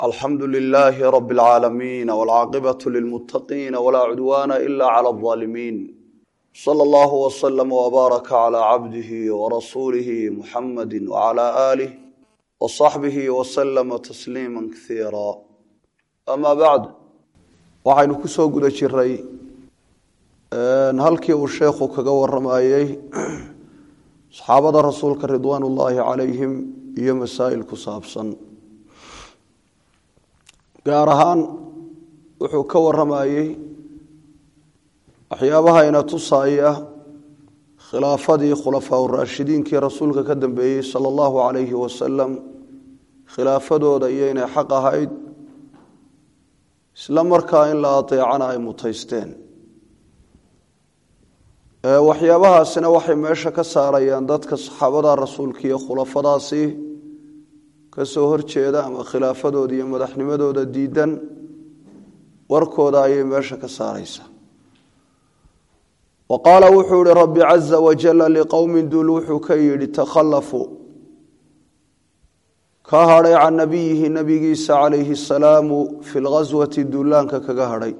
alxamdu lilaahi rabi اlcaalamiin wاlcaaqibaة lilmutaqiina wlaa cudwaana ila clى اظaalimiin slى اllahu wslm wbaaraka clى cabdihi wrasuulihi muxamadi wclى aalih wصaxbihi wslama tasliima kasiira ama bacd waxaynu kusoo guda jiray halkii uu sheekhu kaga waramayey saxaabada rasuulka ridwaan ullaahi calayhim iyo masaa'il ku saabsan gaar ahaan wuxuu ka waramayey waxyaabahayna tusaaya khilaafadii khulafaa uraashidiinkii rasuulka ka dambeeyey sala allahu calayhi wasalam khilaafadooda iyo inay xaq ahayd isla markaa in la adeecana ay mutaysteen waxyaabahaasina waxay meesha ka saarayaan dadka saxaabada rasuulka iyo khulafadaasi kasoo horjeeda ama khilaafadooda iyo madaxnimadooda diidan warkooda ayay meesha ka saaraysaa wa qaala wuxuu ihi rabbi caza wajala liqowmin duul wuxuu ka yidhi takhallafuu ka hadhay can nabiyihi nabigiisa calayhi asalaamu fi lghaswati duulaanka kaga hadhay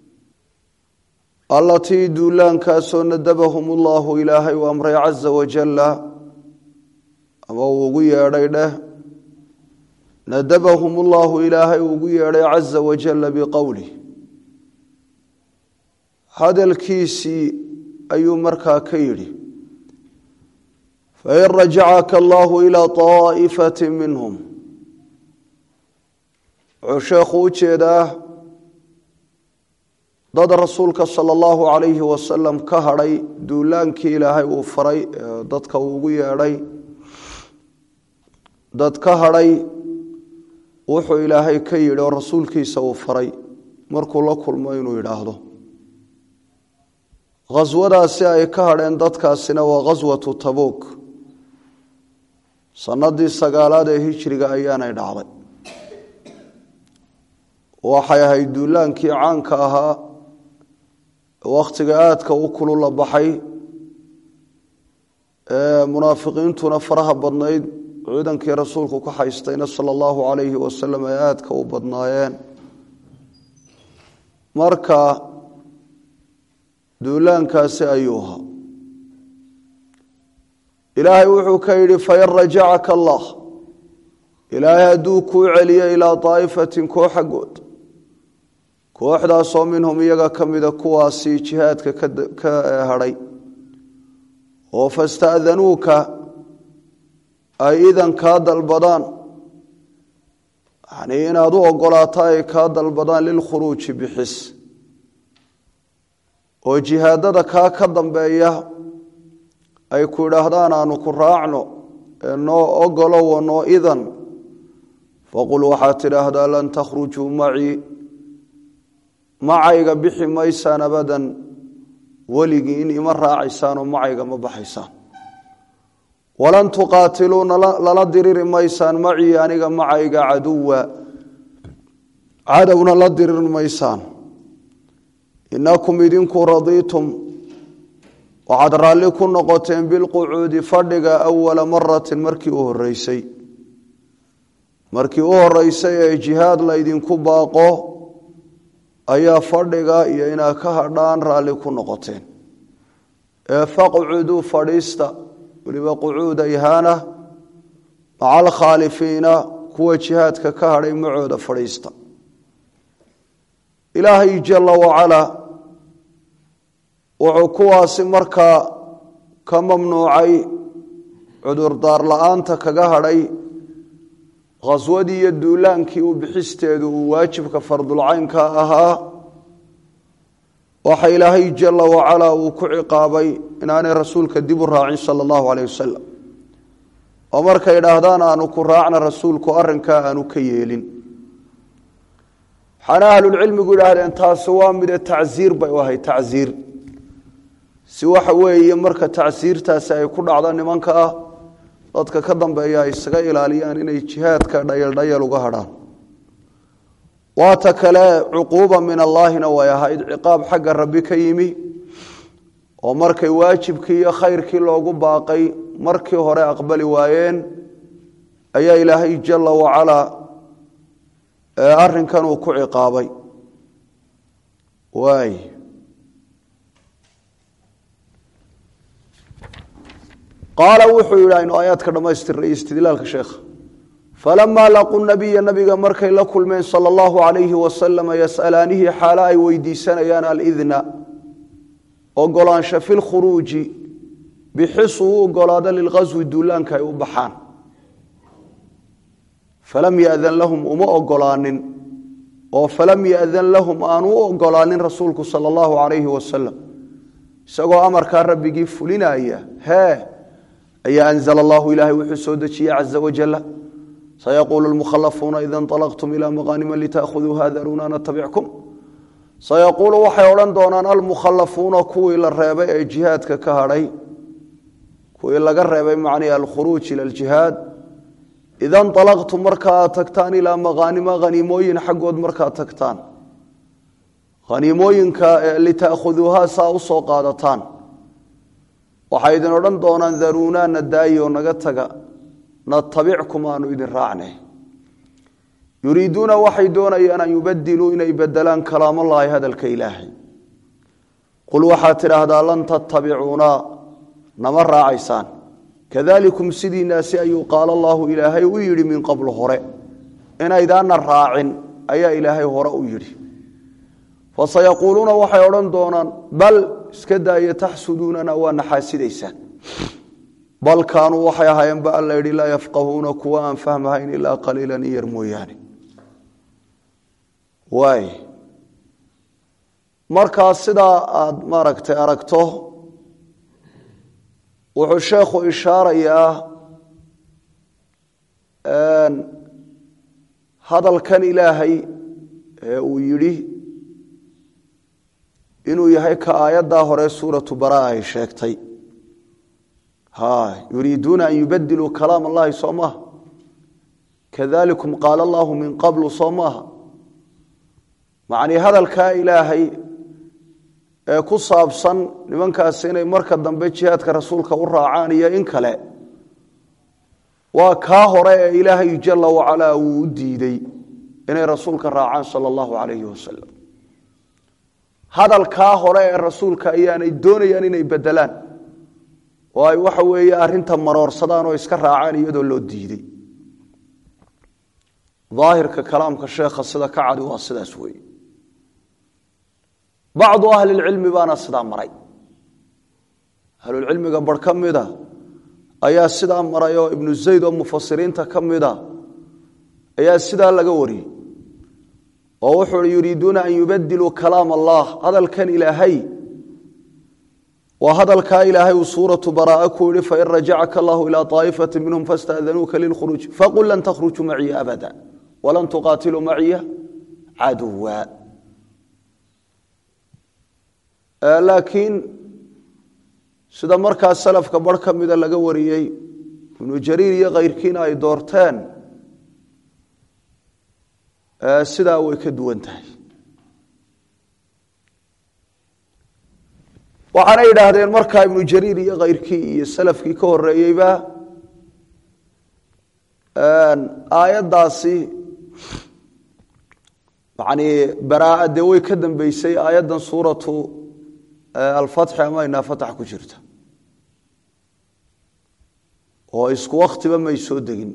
allatii duulaankaasoo nadabahum ullahu ilaahay u amray caza wajalla ama uu ugu yeedhay dheh nadabahum ullahu ilaahay uu ugu yeedhay caza wajalla biqowlih hadalkiisii ayuu markaa ka yidhi fain rajacaka allahu ilaa طaa'ifati minhum wuxuu sheekhu u jeedaa dad rasuulka sala allahu calayhi wasalam ka hadhay duulaankii ilaahay uu faray dadka uu ugu yeedhay dad ka hadhay wuxuu ilaahay ka yidhi oo rasuulkiisa uu faray markuu la kulmo inuu yidhaahdo khaswadaasi ay ka hadheen dadkaasina waa khaswatu tabuuk sanadii sagaalaad ee hijriga ayaanay dhacday waxay ahayd duulaankii caanka ahaa wakhtiga aadka u kulula baxay ee munaafiqiintuna faraha badnayd ciidankii rasuulku ka haystayna sala allahu calayhi wasalam ay aadka u badnaayeen marka duulaankaasi ayuu ahaa ilaahay wuxuu ka yidhi fain rajacaka allah ilaahay hadduu kuu celiyo ilaa daa'ifatin koox xaggood kooxdaasoo minhum iyaga ka mida kuwaasi jihaadka ka hadhay oo fasta'danuuka ay idan kaa dalbadaan yanii inaad u ogolaato ay kaa dalbadaan lilkhuruuji bixis oo jihaadada kaa ka dambeeya ay ku idhaahdaan aanu ku raacno ee noo ogolowo noo idan faqul waxaad tidhaahdaa lan takhrujuu macii macayga bixi maysaan abadan weligii in ima raacaysaanoo macayga ma baxaysaan walan tuqaatiluu lala diriri maysaan macii aniga macayga caduwa cadowna la diriri maysaan inakum idinku radiitum waxaad raalli ku noqoteen bilqucuudi fadhiga awala maratin markii u horeysay markii u horeysay ee jihaad laydinku baaqo ayaa fadhiga iyo inaad ka hadhaan raalli ku noqoteen ee faqcuduu fadhiista weliba qucuuda ihaana maca alkhaalifiina kuwa jihaadka ka hadhay macooda fadhiista ilaahay jala wacalaa wuxuu kuwaasi markaa ka mamnuucay cudurdaar la-aanta kaga hadhay khaswadii iyo duulaankii u bixisteedu uu waajibka fardulcaynka ahaa waxa ilaahay jala wacalaa uu ku ciqaabay inaanay rasuulka dib u raacin sala allahu caleyh wasalam oo markay idhaahdaan aanu ku raacna rasuulku arrinkaa aanu ka yeelin waxaana ahlulcilmigu idhaahdeen taasi waa mide tacsiir bay u ahay tacsiir si waxa weeye marka tacsiirtaasi ay ku dhacdo nimanka ah dadka ka dambeeya ay isaga ilaaliyaan inay jihaadka dhayaldhayal uga hadhaan waata kale cuquuba min allaahina way ahayd ciqaab xagga rabbi ka yimi oo markay waajibkii iyo khayrkii loogu baaqay markii hore aqbali waayeen ayaa ilaahay jala wacalaa ee arrinkan uu ku ciqaabay waay qaala wuxuu yidhi aynu aayaadka dhammaystirnay istidlaalka sheekha falamaa laquu nabiya nabiga markay la kulmeen sala allahu calayhi wasalama yas'alaanihi xaalo ay weydiisanayaan alidna ogolaansha fi lkhuruuji bixisu u ogolaado lilqaswi duulaanka ay u baxaan falam yadan lahum uma ogolaanin oo falam yadan lahum aanu u ogolaanin rasuulku sala allahu calayhi wasalam isagoo amarkaa rabbigii fulinaya hee ayaa anzla allahu ilaahay wuxuu soo dejiyey caza wajala sayaquulu lmukhalafuuna ida inطalaqtum ila maqaanima litaahuduuha daruuna natabickum sayaquulu waxay odhan doonaan almukhalafuuna kuwii la reebay ee jihaadka ka hadhay kuwii laga reebay macnihi alkhuruuj ila ljihaad ida nطalaqtum marka aad tagtaan ilaa maqaanima haniimooyin xaggood markaad tagtaan haniimooyinka litaahuduuha saa u soo qaadataan waxay idin odhan doonaan daruunaa na daayi oo naga taga natabickum aanu idin raacnay yuriiduuna waxay doonayaan an yubadiluu inay bedelaan kalaamallaahi hadalka ilaahay qul waxaad tidhaahdaa lan tattabicuuna nama raacaysaan kadalikum sidiinaasi ayuu qaala allaahu ilaahay u yidhi min qablu hore inaydaana raacin ayaa ilaahay hore u yidhi fasayaquuluuna waxay odhan doonaan bal iska daaya taxsuduunana waa naxaasidaysaan bal kaanuu waxay ahaayeen ba alla yidhi laa yafqahuuna kuwa aan fahmahayn ilaa qaliilan in yar mooyaane waay markaa sidaa aada maaragtay aragto wuxuu sheekhu ishaarayaa hadalkan ilaahay ee uu yidhi inuu yahay ka aayaddaa hore suuratu bara ay sheegtay yuriiduuna an yubadiluu kalaam allahi soo maaha kadalikum qaala allahu min qablu soo maaha macnii hadalkaa ilaahay ee ku saabsan nimankaasi inay marka dambe jihaadka rasuulka u raacaan iyo in kale waa kaa hore ee ilaahay jala wacalaa uu u diiday inay rasuulka raacaan sala allahu calayhi wasalam hadalkaa hore ee rasuulka ayaanay doonayaan inay bedelaan oo ay waxa weeye arrinta maroorsadaan oo iska raacaan iyadoo loo diiday daahirka kalaamka sheekha sida ka cadi waa sidaas weeye bacdu ahlilcilmi baana sidaa maray ahlulcilmiga bar ka mida ayaa sidaa maray oo ibnu zayd oo mufasiriinta ka mida ayaa sidaa laga wariyey oo wuxuu i yuriiduuna an yubadiluu kalaam allah hadalkan ilaahay waa hadalkaa ilaahay uu suuratu baraaa ku yihi fain rajacaka allahu ilaa aa'ifati minhum fastadanuuka lilkhuruuj faqul lan takhrujuu maciya abada walan tuqaatiluu maciya caduwa laakiin sida markaa salafka bar ka mida laga wariyey ibnu jariir iyo kayrkiina ay doorteen sidaa way ka duwan tahay waxaana yidhaahdeen markaa ibnu jariir iyo kayrkii iyo salafkii ka horeeyeyba aayaddaasi yani baraa dee way ka dambeysay aayaddan suuratu alfatxi ama inaa fatax ku jirta oo isku waktiba may soo degin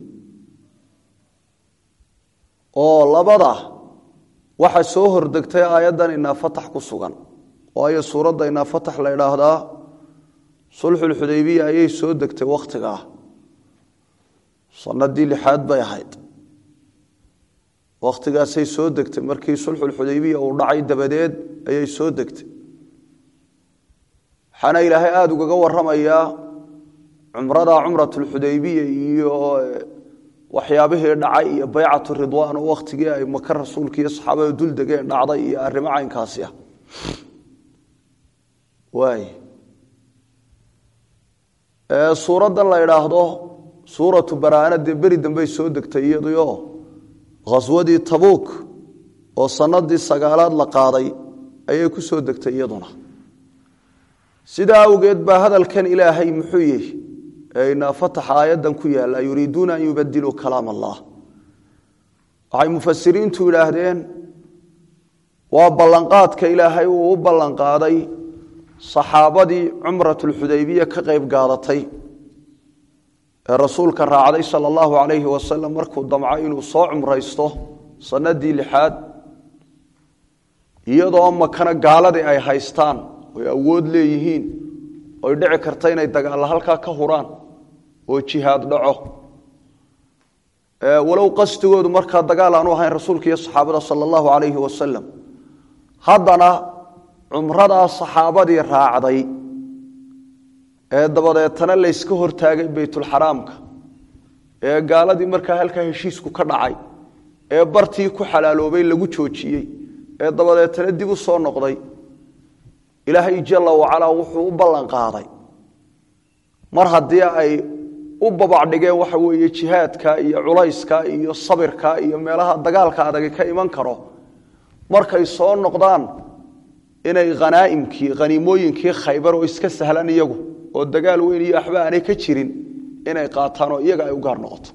oo labada waxa soo hordegtay aayaddan inaa fatax ku sugan waayo suuradda inaa fatax la idhaahdaa sulxulxudaybiya ayay soo degtay wakhtigaa sanadii lixaad bay ahayd wakhtigaasay soo degtay markii sulxulxudaybiya uu dhacay dabadeed ayay soo degtay waxaana ilaahay aada ugaga waramayaa cumrada cumratulxudaybiya iyo waxyaabihii dhacay iyo baycatu ridwaan oo wakhtigii ay maka rasuulka iyo saxaabada dul degeen dhacday iyo arrimo caynkaasi ah waay suuraddan la idhaahdo suuratu baraana dee beri dambey soo degtay iyaduyo khaswadii tabuuk oo sanadii sagaalaad la qaaday ayay ku soo degtay iyaduna sidaa awgeed baa hadalkan ilaahay muxuu yihi ee inaa fataxa aayaddan ku yaalla yuriiduuna an yubadiluu kalaam allah waxay mufasiriintu yidhaahdeen waa ballanqaadka ilaahay uu u ballanqaaday saxaabadii cumratulxudaybiya ka qayb gaadatay ee rasuulka raacday sala allahu calayhi wasalam markuu damco inuu soo cumraysto sanadii lixaad iyadoo makana gaaladii ay haystaan oy awood leeyihiin oy dhici karta inay dagaalla halkaa ka huraan oo jihaad dhaco walow qasdigoodu markaa dagaal aanu ahayn rasuulka iyo saxaabada sala allahu calayhi wasalam haddana cumradaa saxaabadii raacday ee dabadeetana layska hortaagay beytulxaraamka ee gaaladii markaa halkaa heshiisku ka dhacay ee bartii ku xalaaloobay lagu joojiyey ee dabadeetana dib u soo noqday ilaahay jalla wacalaa wuxuu u ballan qaaday mar haddii ay u babacdhigeen waxa weeye jihaadka iyo culayska iyo sabirka iyo meelaha dagaalka adagi ka iman karo markay soo noqdaan inay khanaa'imkii khaniimooyinkii khaybar oo iska sahlan iyagu oo dagaal weyn iyo waxba aanay ka jirin inay qaataan oo iyaga ay u gaar noqoto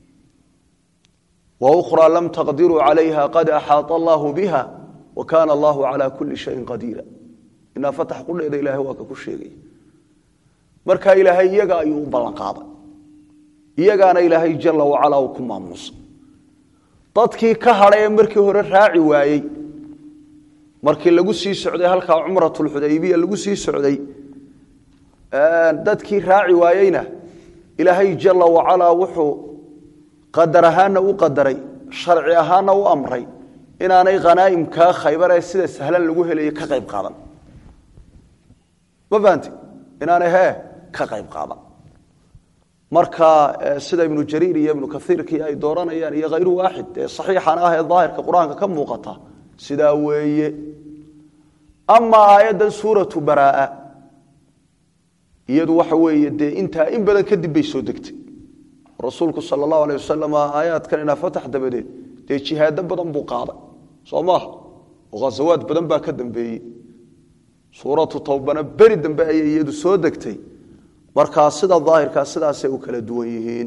wa ukhraa lam taqdiruu calayha qad axaata allaahu biha wa kaana allahu calaa kulli shayin qadiira inaa fatax qudheeda ilahay waa ka ku sheegaya markaa ilaahay iyaga ayuu u ballan qaaday iyagaana ilaahay jalla wacalaa uu ku maamuusa dadkii ka hadhay ee markii hore raaci waayey markii lagu sii socday halkaa cumratulxudaybiya lagu sii socday dadkii raaci waayeyna ilaahay jalla wacalaa wuxuu qadar ahaanna u qadaray sharci ahaanna u amray inaanay khanaa'imkaa khaybar ee sida sahlan lagu helayo ka qayb qaadan ma fahanti inaanay hee ka qayb qaadan marka sida ibnu jariir iyo ibnu kaiirkii ay dooranayaan iyo hayru waaxid ee saxiixan ah ee daahirka qur-aanka ka muuqata sidaa weeye amaa aayaddan suuratu baraa iyadu waxa weeye dee intaa in badan kadib bay soo degtay rasuulku sala allahu aleh wasalam aayaadkan inaa fatax dabadeed dee jihaado badan buu qaaday soo maaha oo khasawaad badan baa ka dambeeyey suuratu towbana beri dambe ayay iyadu soo degtay markaa sida daahirkaa sidaasay u kala duwan yihiin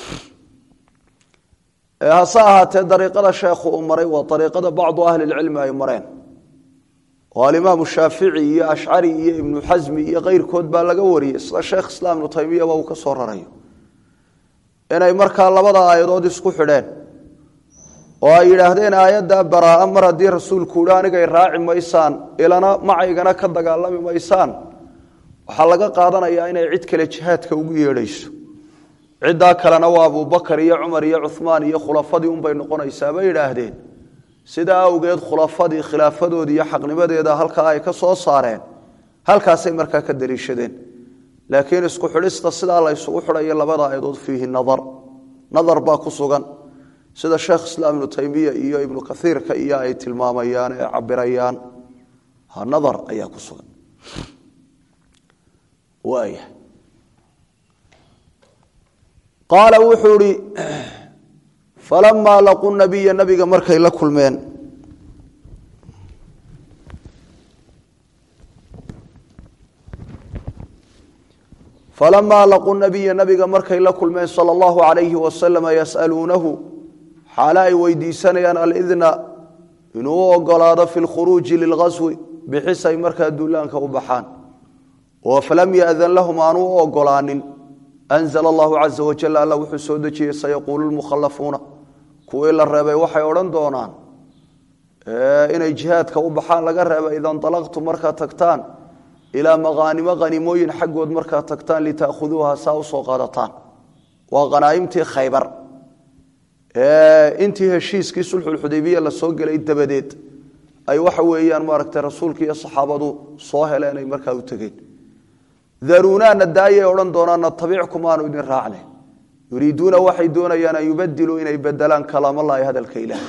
hase ahaatee dariiqada sheekhu uu maray waa dariiqada bacdu ahli lcilmi ay mareen oo alimaamu shaafici iyo ashcari iyo ibnu xasmi iyo keyrkood baa laga wariyey sida sheekh islaam ibnu taymiyaba uu ka soo rarayo inay markaa labada aayadood isku xidheen oo ay yidhaahdeen aayadda baraaa mar haddii rasuulku uhi anigay raaci maysaan ilana macaygana ka dagaalami maysaan waxaa laga qaadanayaa inay cid kale jihaadka ugu yeedhayso ciddaa kalena waa abubakar iyo cumar iyo cumaan iyo khulafadii unbay noqonaysaa bay yidhaahdeen sidaa awgeed khulafadii khilaafadoodii iyo xaqnimadeeda halkaa ay ka soo saareen halkaasay markaa ka daliishadeen laakiin isku xidhista sidaa la ysugu xidhayo labada ayadood fiihi nadar nadar baa ku sugan sida sheekh islaam ibnu taymiya iyo ibnu kaiirka iyo ay tilmaamayaan ee cabirayaan nadar ayaa ku sugan waaya qaala wuxuu ihi falamaa laquu nabiya nabiga markay la kulmeen falamaa laquu nabiya nabiga markay la kulmeen sala allahu calayhi wasalama yas'aluunahu xaale ay weydiisanayaan alidna inuu u ogolaado fi lkhuruuji lilghaswi bixis ay markaa duulaanka u baxaan oo falam yadan lahum aanu u ogolaanin anzla allahu caza wajal alla wuxuu soo dejiyey sayaquulu lmukhalafuuna kuwii la reebay waxay odhan doonaan inay jihaadka u baxaan laga reebay ida nalaqtu markaad tagtaan ilaa maqaanimo hanimooyin xaggood markaad tagtaan litaahuduuha saa usoo qaadataan waa hanaaimtii khaybar intii heshiiskii sulxulxudaybiya la soo gelay dabadeed ay waxa weeyaan maaragtay rasuulka iyo saxaabadu soo heleen ay markaa u tegeen daruunaana daayay odhan doonaan natabickum aanu idin raacne yuriiduuna waxay doonayaan an yubadiluu inay bedelaan kalaamallaahi hadalka ilaahay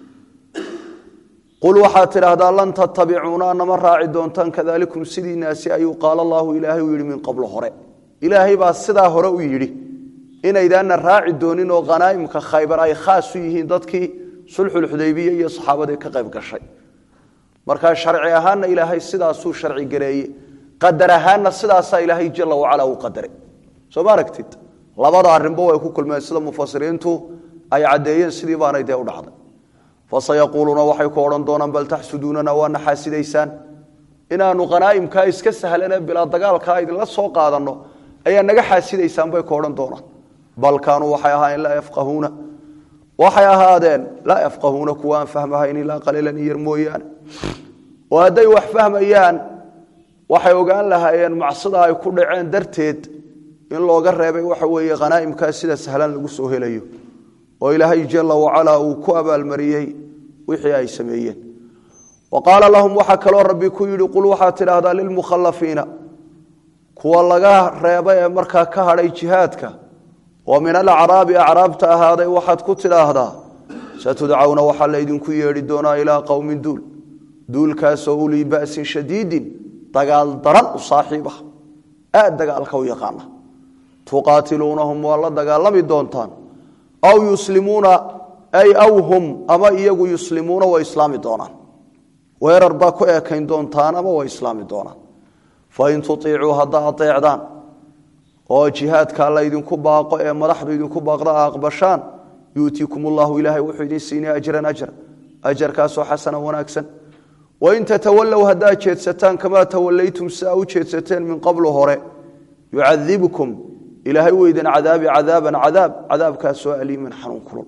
qul waxaad tidhaahdaa lan tattabicuuna nama raaci doontaan kadalikum sidiinaasi ayuu qaala allaahu ilaahay u yidhi min qablo hore ilaahay baa sidaa hore u yidhi inaydaana raaci doonin oo khanaa'imka khaybar ay khaas u yihiin dadkii sulxulxudaybiya iyo saxaabadii ka qayb gashay markaa sharci ahaanna ilaahay sidaasuu sharci gareeye qadar ahaanna sidaasaa ilaahay jala wacalaa u qadaray soo ma aragtid labada arrinba way ku kulmeen sida mufasiriintu ay caddeeyeen sidii baanay dee u dhacday fasayaquuluuna waxay ku odhan doonaan bal taxsuduunana waana xaasidaysaan inaanu khanaa'imkaa iska sahlanee bilaa dagaalkaa idinla soo qaadanno ayaa naga xaasidaysaan bay ku odhan doonaan bal kaanuu waxay ahaayeen laa yafqahuuna waxay ahaadeen laa yafqahuuna kuwa aan fahmahayn ilaa qaliilan iyar mooyaane oo hadday wax fahmayaan waxay ogaan lahaayeen macsida ay ku dhaceen darteed in looga reebay waxa weeye khanaa'imkaa sida sahlan lagu soo helayo oo ilaahay jala wacalaa uu ku abaalmariyey wixii ay sameeyeen wa qaala lahum waxaa kaloo rabbi ku yidhi qul waxaad tidhaahdaa lilmukhalafiina kuwa laga reebay ee markaa ka hadhay jihaadka oo min alacraabi acraabta ahaaday waxaad ku tidhaahdaa satudcawna waxaa laydinku yeedhi doonaa ilaa qowmin duul duulkaasoo ulii ba'sin shadiidin dagaal daran u saaxiib ah aad dagaalka u yaqaana tuqaatiluunahum waa la dagaalami doontaan aw yuslimuuna ay aw hum ama iyagu yuslimuuna way islaami doonaan weerar baa ku ekayn doontaan ama way islaami doonaan fain tuiicuu haddaa aeecdaan oo jihaadkaa laydinku baaqo ee madaxdu idinku baaqda a aqbashaan yuutiikum ullahu ilaahay wuxuu idin siinay ajran ajra ajarkaasoo xasana wanaagsan wain tatawallow haddaad jeedsataan kamaa tawallaytum siaa u jeedsateen min qablu hore yucadibkum ilaahay weydan cadaabi cadaaban cadaab cadaabkaasoo aliiman xanuun kulul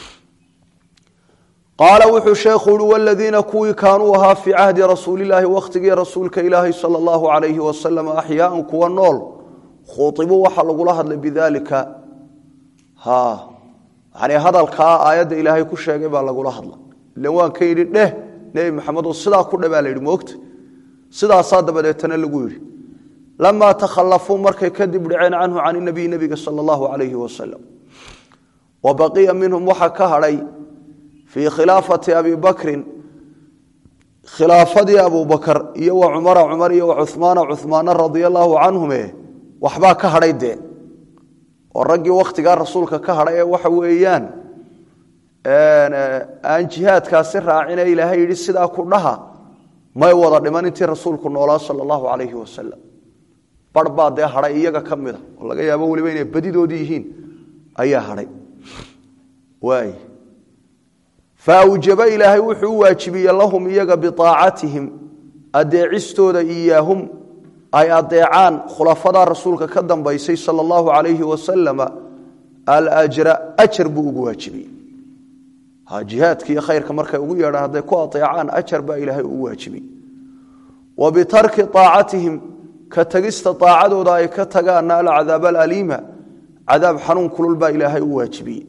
qaala wuxuu sheekhu uhi waladiina kuwii kaanuu ahaa fii cahdi rasuulilaahi wakhtigii rasuulka ilaahi sala allahu calayhi wasalam axyaaan kuwa nool khuibuu waxaa lagula hadlay bidaalika ha yani hadalkaa aayadda ilaahay ku sheegay baa lagula hadla ilan waan ka yidhi dheh nebi maxamedo sidaa ku dhe baa la yidhi moogta sidaasaa dabadeetana lagu yidhi lamaa takhalafuu markay kadib dhaceen canhu can inabiy nebiga sala allahu calayhi wasalam wa baqiya minhum waxaa ka hadhay fii khilaafati abi bakrin khilaafadii abubakar iyo wa cumara cumar iyo wa cumaana cumaana radia allaahu canhume waxbaa ka hadhay dee oo raggii wakhtigaa rasuulka ka hadhay ee waxa weeyaan aan jihaadkaasi raacine ilaahay yidhi sidaa ku dhaha may wada dhiman intii rasuulku noolaa sala allahu calayhi wasalam bar baa dee hadhay iyaga ka mida oo laga yaabo weliba inay badidoodii yihiin ayaa hadhay waay faawjaba ilaahay wuxuu u waajibiye lahum iyaga biaacatihim adeecistooda iyaahum ay adeecaan khulafadaa rasuulka ka dambaysay sala allahu calayhi wasalama alajra ajar buu ugu waajibiyey jihaadka iyo khayrka markay ugu yeedhaan hadday ku adeecaan ajar baa ilaahay ugu waajibiyey wa bitarki aacatihim ka tagista aacadooda ay ka tagaana alcadaab alaliima cadaab xanuun kulul baa ilaahay u waajibiyey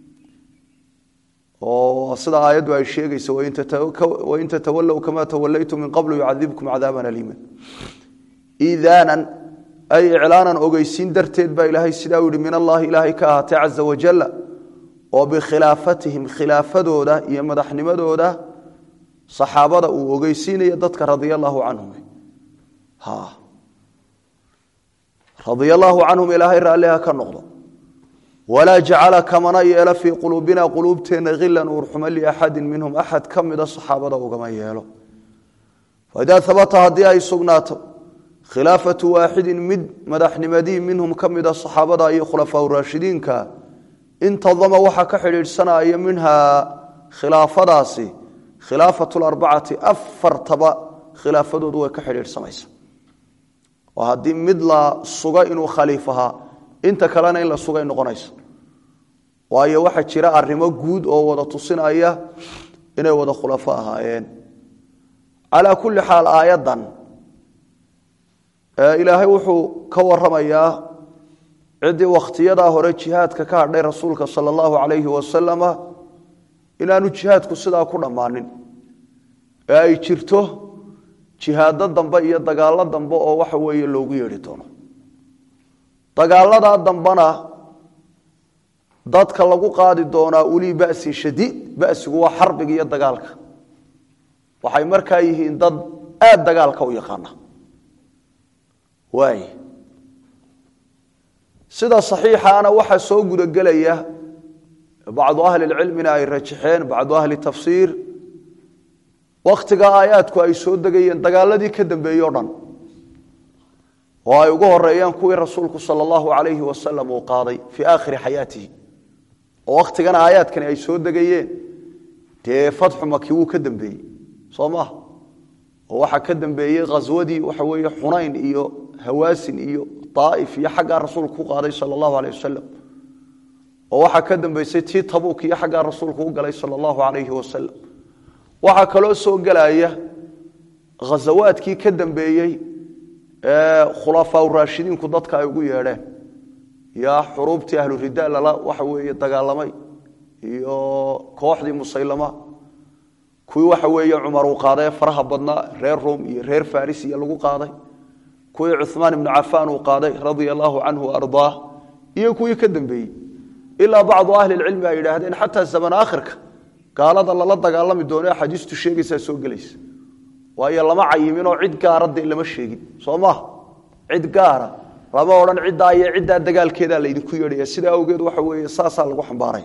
oo sida aayaddu ay sheegayso wain tatawallow kama tawallaytum min qablu yucadibkum cadaaban aliima iidaanan ay iclaanan ogeysiin darteed baa ilaahay sidaa u yihi min allahi ilaahay ka ahaatay caza wajalla oo bikhilaafatihim khilaafadooda iyo madaxnimadooda saxaabada uu ogeysiinaya dadka radia allaahu canhum radia allaahu canhum ilaahay raalliha ka noqdo walaa jacala kamana yeelo fii quluubina quluubteenna hilan uurxuma liaxadin minhum axad ka mida saxaabada ugama yeelo faidaa habata haddii ay sugnaato khilaafatu waaxidin mid madaxnimadii minhum ka mida saxaabada iyo khulafaa raashidiinka intadama waxaa ka xidhiidhsanaya minhaa khilaafadaasi khilaafatu larbacati afartaba khilaafadoodu way ka xidhiidhsamaysa oo haddii mid la suga inuu khaliif ahaa inta kalena in la sugay noqonayso waayo waxaa jira arrimo guud oo wada tusinaya inay wada khulafo ahaayeen calaa kulli xaal aayaddan ilaahay wuxuu ka waramayaa ciddii wakhtiyadaa hore jihaadka ka hadhay rasuulka sala allahu calayhi wasalama inaanu jihaadku sidaa ku dhammaanin ee ay jirto jihaado dambe iyo dagaallo dambe oo waxa weeye loogu yeedhi doono dagaaladaa dambena dadka lagu qaadi doonaa ulii ba'sin shadiid ba'sigu waa xarbiga iyo dagaalka waxay markaa yihiin dad aada dagaalka u yaqaana waay sida saxiixaana waxaa soo gudagelaya bacdu ahli lcilmina ay rajaxeen bacdu ahli tafsiir wakhtiga aayaadku ay soo degayeen dagaaladii ka dambeeyey o dhan oo ay ugu horeeyaan kuwii rasuulku sala allahu calayhi wasalam uu qaaday fii aakhiri xayaatihi oo wakhtigana aayaadkani ay soo degayeen dee fatxu maki wuu ka dambeeyey soo maha oo waxaa ka dambeeyey khaswadii waxa weeye xunayn iyo hawaasin iyo daa'if iyo xaggaa rasuulku ku qaaday sala allahu aleyh wasalam oo waxaa ka dambeysay tii tabuuk iyo xaggaa rasuulku u galay sala allahu calayhi wasalam waxaa kaloo soo gelaya khasawaadkii ka dambeeyey ee khulafaa raashidiinku dadka ay ugu yeedheen yaa xuruubtii ahlu rida lala waxa weeye dagaalamay iyo kooxdii musaylama kuwii waxa weeye cumar uu qaaday ee faraha badnaa reer rom iyo reer faris iyo lagu qaaday kuwii cumaan ibnu cafaan uu qaaday radia allahu canhu ardaah iyo kuwii ka dambeeyey ilaa bacdu ahli lcilmi ay yidhaahdeen xataa zaman aakhirka gaalada lala dagaalami doono axaadiistu sheegaysaa soo gelaysa waayo lama cayiminoo cid gaara dee lama sheegin soo maha cid gaara lama odhan ciddaa iyo ciddaa dagaalkeedaa laydinku yeedhaya sidaa awgeed waxa weeye saasaa lagu xambaaray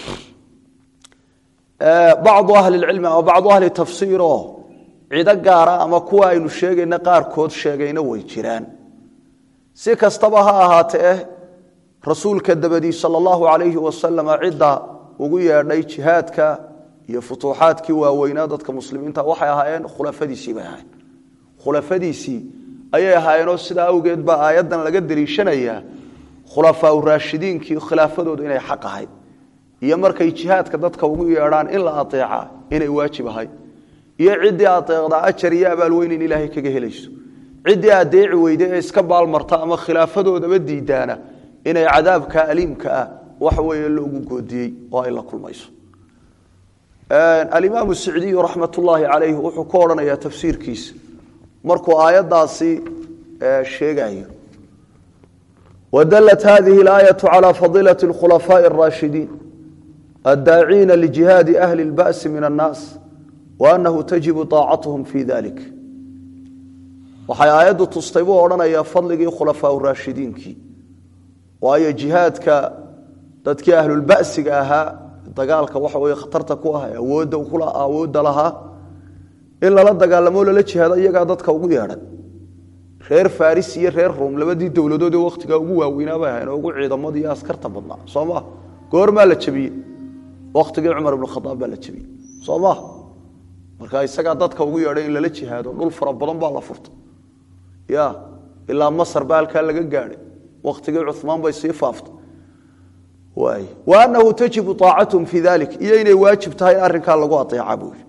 bacdu ahli lcilmi ama bacdu ahli tafsiir oo cido gaara ama kuwa aynu sheegayna qaarkood sheegayna way jiraan si kastaba ha ahaatee rasuulka dabadii sal allahu alayhi wasalam cidda ugu yeedhay jihaadka iyo futuuxaadkii waaweynaa dadka muslimiinta waxay ahaayeen khulafadiisii bay ahaayeen khulafadiisii ayay ahaayeenoo sidaa awgeed baa aayaddan laga deliishanayaa khulafaa raashidiinkii khilaafadoodu inay xaq ahayd iyo markay jihaadka dadka ugu yeedhaan in la aeeca inay waajib ahayd iyo ciddii aeecdaa ajar iyo abaal weyn in ilaahay kaga helayso ciddii adeeci weyde ee iska baalmarta ama khilaafadoodaba diidaana inay cadaabka aliimka ah waxa weeye loogu goodiyey oo ay la kulmayso alimaamu sicdiyu raxmat ullaahi calayh wuxuu ku odhanayaa tafsiirkiisa markuu aayaddaasi sheegayo wadalat hadihi اlaayatu calى fadilaة اkhulafaaءi الraashidiin addaaciina lijihaadi ahli اlba'si min annaas waanahu tajibu طaacatuhum fi dalik waxay aayaddu tustay buu odhanayaa fadligii khulafaa raashidiinkii waayo jihaadka dadkii ahlulba'siga ahaa dagaalka waxa weye khatarta ku ah awoodda awoodda lahaa in lala dagaalamo lala jihaado iyagaa dadka ugu yeedhan reer faris iyo reer rom labadii dowladood ee wakhtigaa ugu waaweynaa bay ahayn oo ugu ciidamada iyo askarta badnaa soo maa goormaa la jabiyey wakhtigii cumar ibnu khadaab baa la jabiyey soo maa marka isagaa dadka ugu yeedhay in lala jihaado dhul fara badan baa la furtay ya ilaa masar baa halkaa laga gaadhay wakhtigii cumaan bay sii faaftay waay wa anahu tajibu aacatuhum fi dalik iyo inay waajib tahay in arrinkaa lagu aeeca buui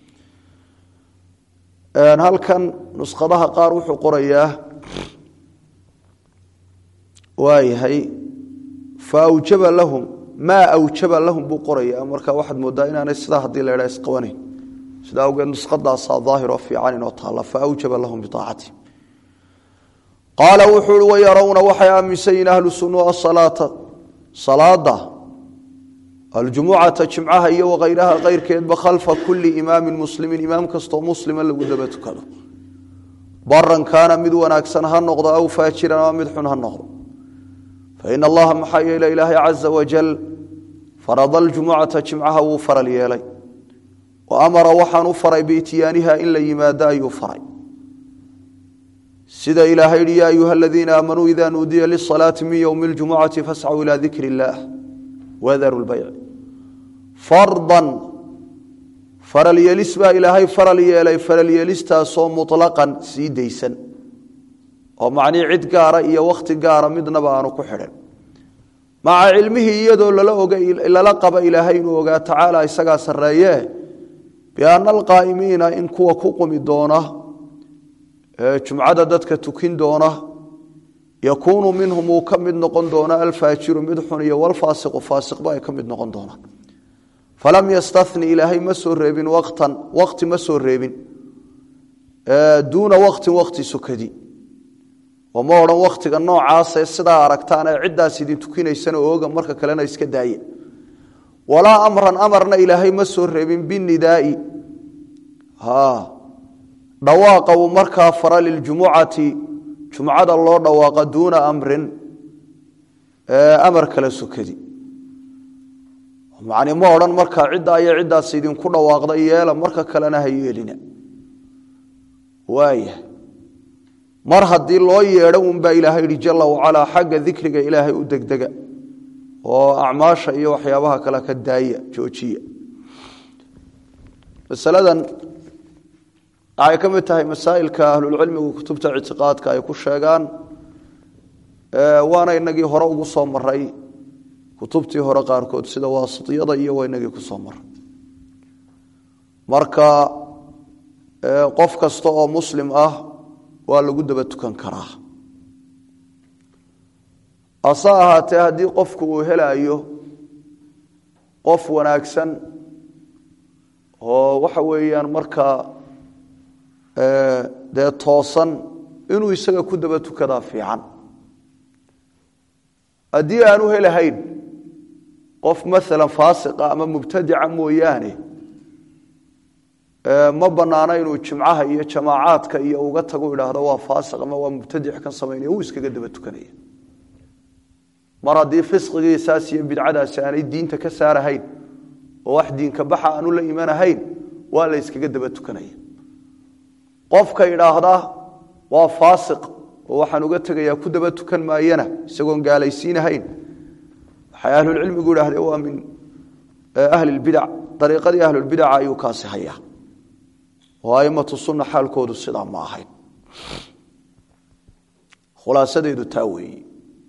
halkan nuskhadaha qaar wuxuu qorayaa waayahay faawjaba lahum maa awjaba lahum buu qorayaa marka waxaad moodaa inaanay sidaa haddii la ydhaa isqabanayn sidaa awgeed nuskhadaasaa daahiroo fiican inoo taalla faawjaba lahum biaacati qaala wuxuu i wayarawna waxay aaminsan yihin ahlu sunua asalaata salaada aljumucata jimcaha iyo wakayraha keyrkeedba khalfa kuli imaamin muslimin imaam kastoo muslima lagu daba tukado baran kaana mid wanaagsan ha noqdo aw faajiran ama mid xun ha noqdo fain allaha maxaa yeele ilaahay caza wajal farada aljumucata jimcaha wuu faral yeelay wa amara waxaan u faray biityaaniha in la yimaado ayuu faray sida ilaahay yihi ya ayuha aladiina aamanuu ida nuudiya lisalaati min ywmi اljumucati fascuu ila dikri اllah wadaru lbayc fardan faral yeelis baa ilaahay faral yeelay faral yeelistaasoo muطlaqan sii daysan oo macnii cid gaara iyo wakhti gaara midnaba aanu ku xidhin maca cilmihii iyadoo lala qaba ilaahay inuu ogaa tacaala isagaa sarreeye biana alqaa'imiina in kuwa ku qumi doona jumcada dadka tukin doona yakuunu minhum uu ka mid noqon doona alfaajiru mid xun iyo walfaasiqu faasiqba ay ka mid noqon doonaan falam yastani ilaahay ma soo reebin watan wakti ma soo reebin duuna waktin wakti sukadi oo ma odhan wakhtiga noocaasee sidaa aragtaan ee ciddaas idin tukinaysana ooga marka kalena iska daaya walaa amran amarna ilaahay ma soo reebin binidaai dhawaaqa uu markaa fara liljumucati jumcada loo dhawaaqa duuna amrin amar kala sukadi macni ma odhan markaa ciddaa iyo ciddaas idinku dhawaaqda yeela marka kalena ha yeelina waaya mar haddii loo yeedho unbaa ilaahay yihi jala wacalaa xagga dikriga ilaahay u degdega oo acmaasha iyo waxyaabaha kale ka daaya joojiya masaladan waxay ka mid tahay masaa'ilka ahlulcilmigu kutubta ictiqaadka ay ku sheegaan waana inagii hore ugu soo maray kutubtii hore qaarkood sida waasitiyada iyo waa inagii ku soo maray marka qof kasta oo muslim ah waa lagu daba tukan karaa hase ahaatee haddii qofku uu helaayo qof wanaagsan oo waxa weeyaan markaa dee toosan inuu isaga ku daba tukadaa fiican haddii aanu helahayn qof maalan faasiqa ama mubtadica mooyaane ma banaana inuu jimcaha iyo jamaacaadka iyo uga tago idhaahdo waa faasiq ama waa mubtadic kan samaynaya uu iskaga daba tukanaya mar haddii fisqigiisaas iyo bidcadaasi aanay diinta ka saarahayn oo wax diinka baxa aanu la imanahayn waa la yskaga daba tukanaya qofka idhaahda waa faasiq oo waxaan uga tegayaa ku daba tukan maayana isagoon gaalaysiinahayn waxay ahlulcilmigu idhahdeen waa min ahli lbidac dariiqadii ahlulbidaca ayuu kaasi hayaa oo aimatu sunna xaalkoodu sidaa ma ahayn khulaasadeedu taa weeye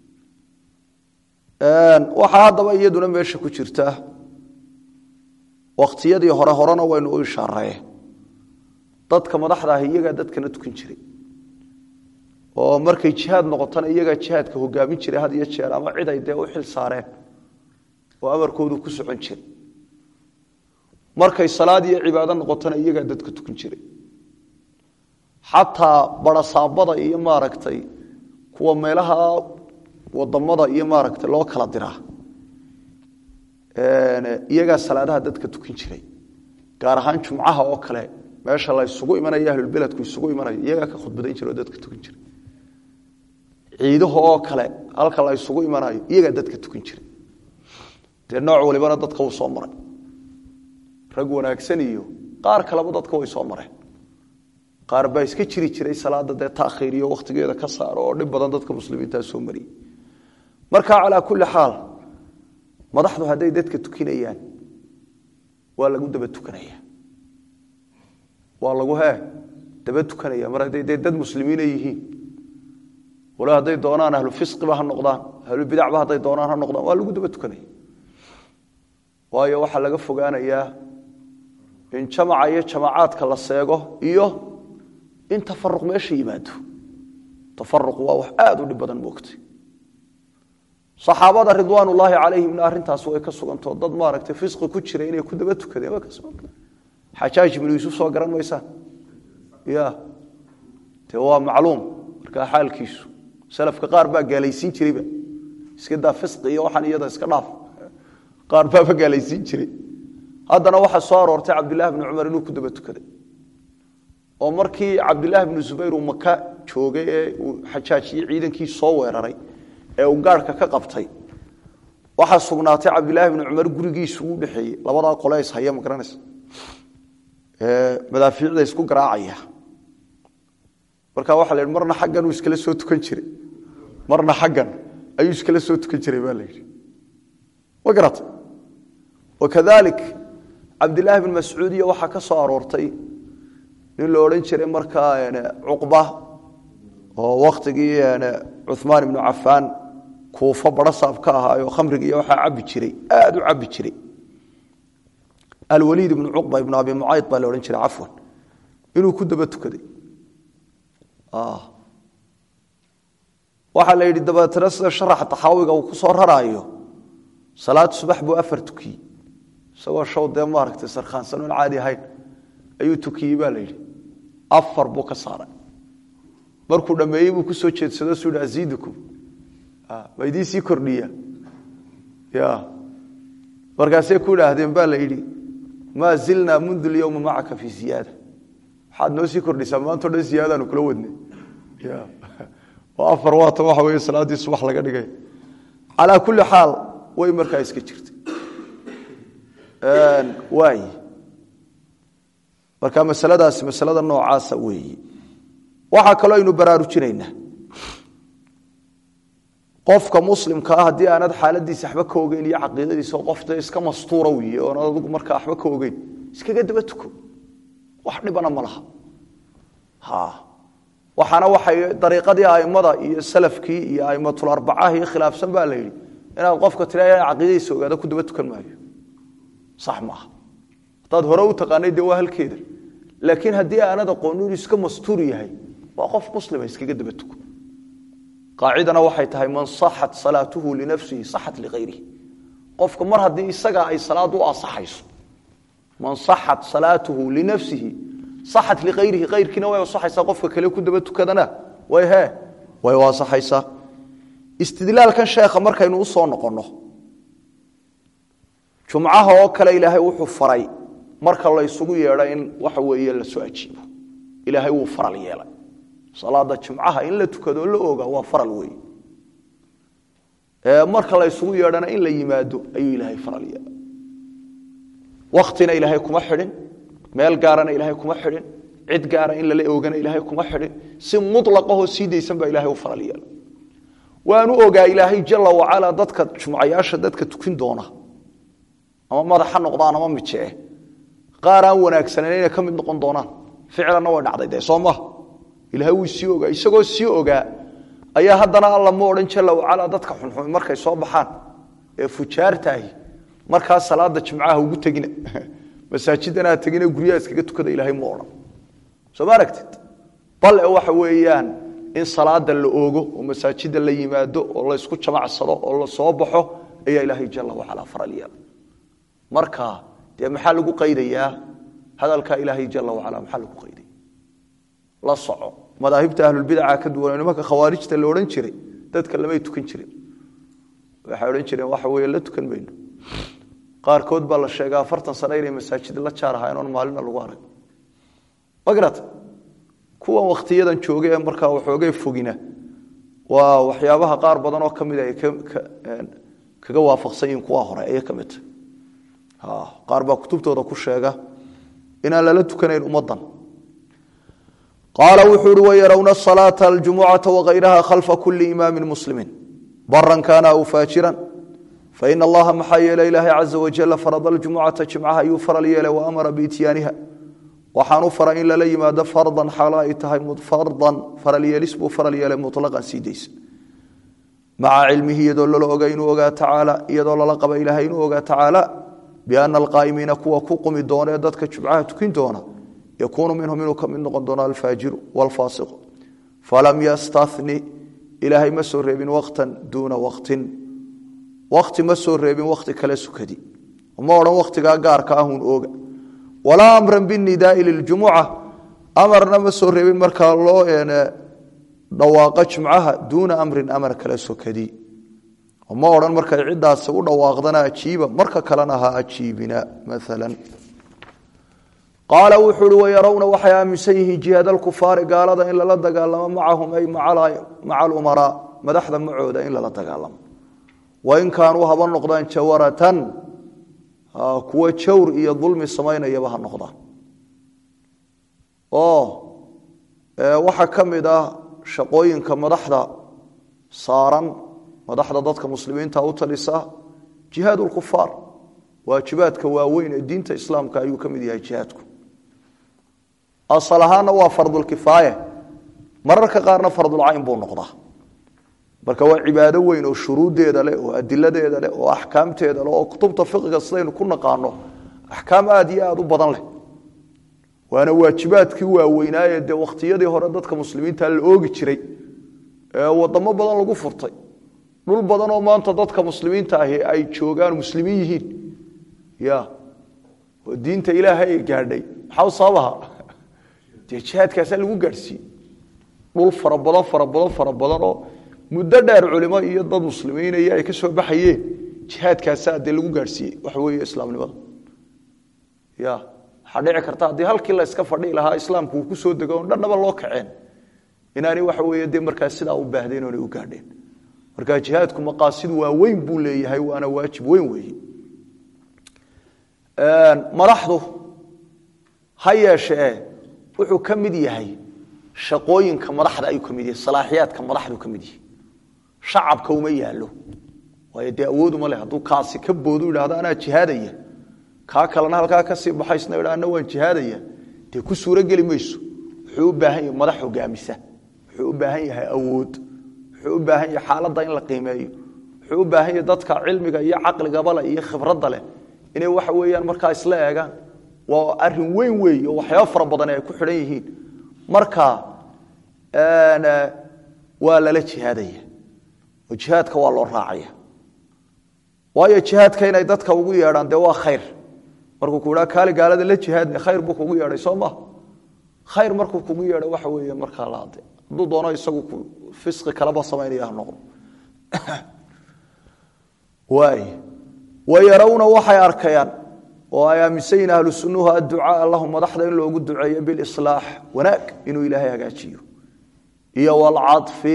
waxaa haddaba iyaduna meesha ku jirta wakhtiyadii hore horena waynu u ishaaree dadka madaxda ah iyagaa dadkana tukan jiray oo markay jihaad noqotona iyagaa jihaadka hogaamin jiray had iyo jeer ama cid ay dee u xil saareen oo amarkoodu ku socon jiray markay salaad iyo cibaado noqotona iyagaa dadka tukan jiray xataa barasaabada iyo maaragtay kuwa meelaha wadamada iyo maaragtay loo kala diraa iyagaa salaadaha dadka tukan jiray gaar ahaan jumcaha oo kale meesha la isugu imanayo ahlulbeledku isugu imanayo iyagaa ka khudbadayn jira oo dadka tukan jiray ciidaha oo kale halka la isugu imanayo iyagaa dadka tukan jiray dee nooc walibana dadka uu soo maray rag wanaagsan iyo qaar kaleba dadka way soo mareen qaar baa iska jiri jiray salaada dee taakhiiriyo wakhtigeeda ka saaro oo dhib badan dadka muslimiintaa soo mariyey marka calaa kulli xaal madaxdu hadday dadka tukinayaan waa lagu daba tukanaya waa lagu hee daba tukanaya mar hadday dee dad muslimiina yihiin walo hadday doonaan ahlu fisqiba ha noqdaan ahlu bidacba hadday doonaan ha noqdaan waa lagu daba tukanaya waayo waxaa laga fogaanayaa in jamaca iyo jamacaadka la seego iyo in tafaruq meesha yimaado tafaruq waa wax aada u dhib badan moogtay saxaabada ridwaan ullaahi calayhimna arrintaas way ka sugantao dad maaragtay fisqi ku jira inay ku daba tukadeen waa ka suganta xajaaj ibnu yuusuf soo garan maysaan ya dee waa macluum markaa xaalkiisu salafka qaar baa gaalaysiin jirayba iska daa fisqi iyo waxaan iyada iska dhaaf qaar baaba gaalaysiin jiray haddana waxaa soo aroortay cabdillahi bni cumar inuu ku daba tukaday oo markii cabdilaahi bnu zubayr uu maka joogay ee uu xajaaj iyo ciidankii soo weeraray ee uu gaarhka ka qabtay waxaa sugnaatay cabdilaahi bni cumar gurigiisu u dhexeeyey labadaa qole is haya ma garanaysa madaafiicda isku garaacaya marka waxa la yidhi marna xaggan uu iskala soo tukan jiray marna xaggan ayuu iskala soo tukan jiray baa la yidhi ma garata wakadalik cabdilaahi bn mascuud iyo waxaa ka soo aroortay nin la odhan jiray markaa cuqba oo wakhtigii cumaan ibnu cafaan kuufo barasaab ka ahaayo khamriga iyo waxaa cabi jiray aada u cabi jiray alwaliid ibnu cuqba ibnu abi mucayd baa la odhan jiray cafwan inuu ku daba tukaday waxaa la yidhi dabeetana sida sharaxa taxaawiga uu ku soo raraayo salaad subax buu afar tukiyey isagoo shaw dee maaragtay sarkhaansan oon caadi ahayn ayuu tukiyey baa la yidhi afar buu ka saaray markuu dhammeeyey buu kusoo jeedsado su yidhi aziidukum ma idiin sii kordhiya ya markaasay ku idhaahdeen baa la yidhi maa zilnaa mundu lyowma macaka fii ziyaada waxaad noo sii kordhisaa maantao dhan ziyaadaanu kula wadnay ya oo afar waatan waxa weeye salaaddii subax laga dhigay calaa kulli xaal way markaa iska jirtay waay marka masaladaasi masalada noocaasa weeyi waxaa kaloo aynu baraarujinaynaa qofka muslimka ah haddii aanad xaaladiisa waxba ka ogeyn iyo caqiidadiisa qof dee iska mastuura wiye oonad adigu markaa waxba ka ogeyn iskaga daba tuko wax dhibana ma laha ha waxaana waxay dariiqadii aimada iyo salafkii iyo aimatul arbacaha iyo khilaafsan baa la yidhi inaad qofka tira caqiidadiisa ogaada ku daba tukan maayo sax maaha haddaad hore u taqaanay dee waa halkeeda laakiin haddii aanad aqoon inuu iska mastuur yahay waa qof muslima iskaga daba tuko qaacidana waxay tahay man saxat salaatuhu linafsihi saxat liayrihi qofka mar haddii isagaa ay salaad u asaxayso man saxat salaatuhu linafsihi saxat liayrihi ayrkiina way asaxaysaa qofka kale ku daba tukadana way he way u asaxaysaa istidlaalkan sheekha markaynu usoo noqonno jumcaha oo kale ilaahay wuxuu faray marka la ysugu yeedho in waxa weeye lasoo ajiibo ilaahay wuu faral yeelay salaada jumcaha in la tukado la oga waa faral wey marka la ysugu yeedhana in la yimaado ayuu ilaahay faral yeelay waktina ilaahay kuma xidhin meel gaarana ilaahay kuma xidhin cid gaara in lala oogana ilaahay kuma xidhin si mulaqahoo sii daysan baa ilahay u faral yeelay waanu ogaa ilaahay jala wacala dadka jumcayaasha dadka tukin doona ama madax ha noqdaan ama mijee qaar aan wanaagsanan inay ka mid noqon doonaan ficlanna way dhacday dee soo maha ilahay wuu sii ogaa isagoo sii ogaa ayaa haddana alla ma odhan jala wacala dadka xunxun markay soo baxaan ee fujaartaahi markaa salaada jimcaha ugu tegina masaajidanaa tegina guryaha iskaga tukada ilaahay ma odhan soo ma aragtid bale waxa weeyaan in salaada la oogo oo masaajida la yimaado oo laysku jamacsado oo la soo baxo ayaa ilaahay jala wacala faral yeela marka dee maxaa lagu qaydayaa hadalkaa ilaahay jala wacala maxaa lagu qaydaya la soco madaahibta ahlulbidaca ka duwan nimanka khawaarijta la odhan jiray dadka lamay tukan jirin waxay odhan jireen waxa weeye la tukan mayno qaarkood baa la sheegaa afartan sano inay masaajid la jaar ahayn oon maalina lagu arag ma garata kuwan wakhtiyadan jooga ee markaa waxoogay fogina waa waxyaabaha qaar badan oo ka mid ay kaga waafaqsan yihiin kuwa hore ayay ka mid tahay qaar baa kutubtooda ku sheega inaan lala tukanayn ummaddan qaala wuxuu uhi wayarawna salaata aljumucata wakayraha khalfa kuli imaami muslimiin baran kaana aw faajiran faina allaha maxaa yeelay ilaahay caza wajala farada aljumucata jimcaha ayuu faral yeelay wa amara biityaaniha waxaanu fara in lala yimaado fardan xaalo ay tahay fardan faralyeelis buu faral yeelay mutlaqan sii daysa maca cilmihi iyadoo lala oga inuu ogaa tacaala iyadoo lala qaba ilaahay inuu ogaa tacaala biana alqaa'imiina kuwa ku qumi doona ee dadka jumcaha tukin doona yakuunu minhum inuu ka mid noqon doono alfaajiru waalfaasiqu falam yastani ilaahay ma soo reebin waqtan duuna waqtin waqti ma soo reebin waqti kale sukadi ma odhan waqtigaa gaarka ahun ooga walaa amran binidaai liljumuca amarna ma soo reebin markaa loo dhawaaqo jumcaha duuna amrin amar kale sokadi ma odhan markay ciddaasi u dhawaaqdana ajiiba marka kalena ha ajiibina maalan qaala wuxuu uhi wayarawna waxay aaminsan yihiin jihaad alkufaari gaalada in lala dagaalamo macahum ay maca alumaraa madaxda macooda in lala dagaalamo wain kaanuu haba noqdaan jawaratan kuwa jawr iyo dulmi samaynayaba ha noqdaan oo waxaa ka mid ah shaqooyinka madaxda saaran madaxda dadka muslimiinta u talisa jihaad lkufaar waajibaadka waaweyn ee diinta islaamka ayuu ka mid yahay jihaadku asal ahaanna waa fardulkifaaye mararka qaarna fardulcayn buu noqdaa marka waa cibaado weyn oo shuruuddeeda leh oo adiladeeda leh oo axkaamteeda leh oo kutubta fiqiga sidaynu ku naqaano axkaam aad iyo aad u badan leh waana waajibaadkii waaweynaaye dee wakhtiyadii hore dadka muslimiinta la oogi jiray ee wadamo badan lagu furtay dhul badan oo maanta dadka muslimiinta ahi ay joogaan muslimiin yihiin ya oo diinta ilaahay ay gaadhay maxaa sababaha dee jihaadkaasaa lagu gaadhsiiyey dhul fara badan fara badan fara badan oo muddo dheer culimo iyo dad muslimiinaya ay ka soo baxayeen jihaadkaasaa dee lagu gaadhsiiyey waxa weeye islaamnimada ya waxaa dhici karta haddii halkii la iska fadhi lahaa islaamku uu ku soo dego on dhannaba loo kaceen inaanay waxa weeye dee markaas sidaa u baahdeen oonay u gaadheen marka jihaadku maqaasid waa weyn buu leeyahay waana waajib weyn weeye madaxdu ha yeeshee wuxuu ka mid yahay shaqooyinka madaxda ayuu ka mid yahay salaaxiyaadka madaxdu ka mid yahay shacabka uma yaalo waayo dee awooduma leh hadduu kaasi ka boodu yidhahdo anaa jihaadaya kaa kalena halkaa kasii baxaysna idha ana waan jihaadaya dee ku suurogeli mayso wuxuu u baahan yahay madax hogaamisa wuxuu u baahan yahay awood wuxuu u baahan yahay xaaladda in la qiimeeyo wuxuu u baahan yahay dadka cilmiga iyo caqligabale iyo khibradda leh inay waxa weeyaan markaa isla eegaan waa arin weyn weey oo waxyaaba fara badan ay ku xidhan yihiin marka waa lala jihaadaya oo jihaadka waa loo raacaya waayo jihaadka inay dadka ugu yeedhaan dee waa khayr markuu ku idhaa kaali gaalada la jihaadna khayr buu kugu yeedhay soo ma khayr markuu kugu yeedho waxa weeye markaa la ade hadduu doono isagu fisqi kaleba samaynaya ha noqdo waay wayarawna waxay arkayaan oo ay aaminsan yihin ahlu sunnuhu adducaaa lahum madaxda in loogu duceeyo bilislaax wanaag inuu ilaahay hagaajiyo iyo walcafi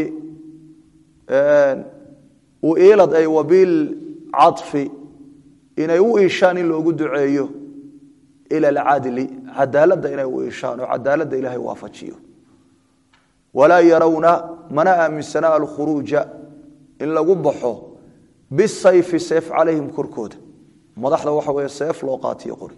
uilad ay wabilcafi inay u iishaan in loogu duceeyo ila alcadli cadaaladda inay u iishaan oo cadaaladda ilaahay waafajiyo walaa yarawna mana aaminsana alkhuruuja in lagu baxo bisayfi seef calayhim korkooda madaxda waxa weeye seef loo qaatiyo qori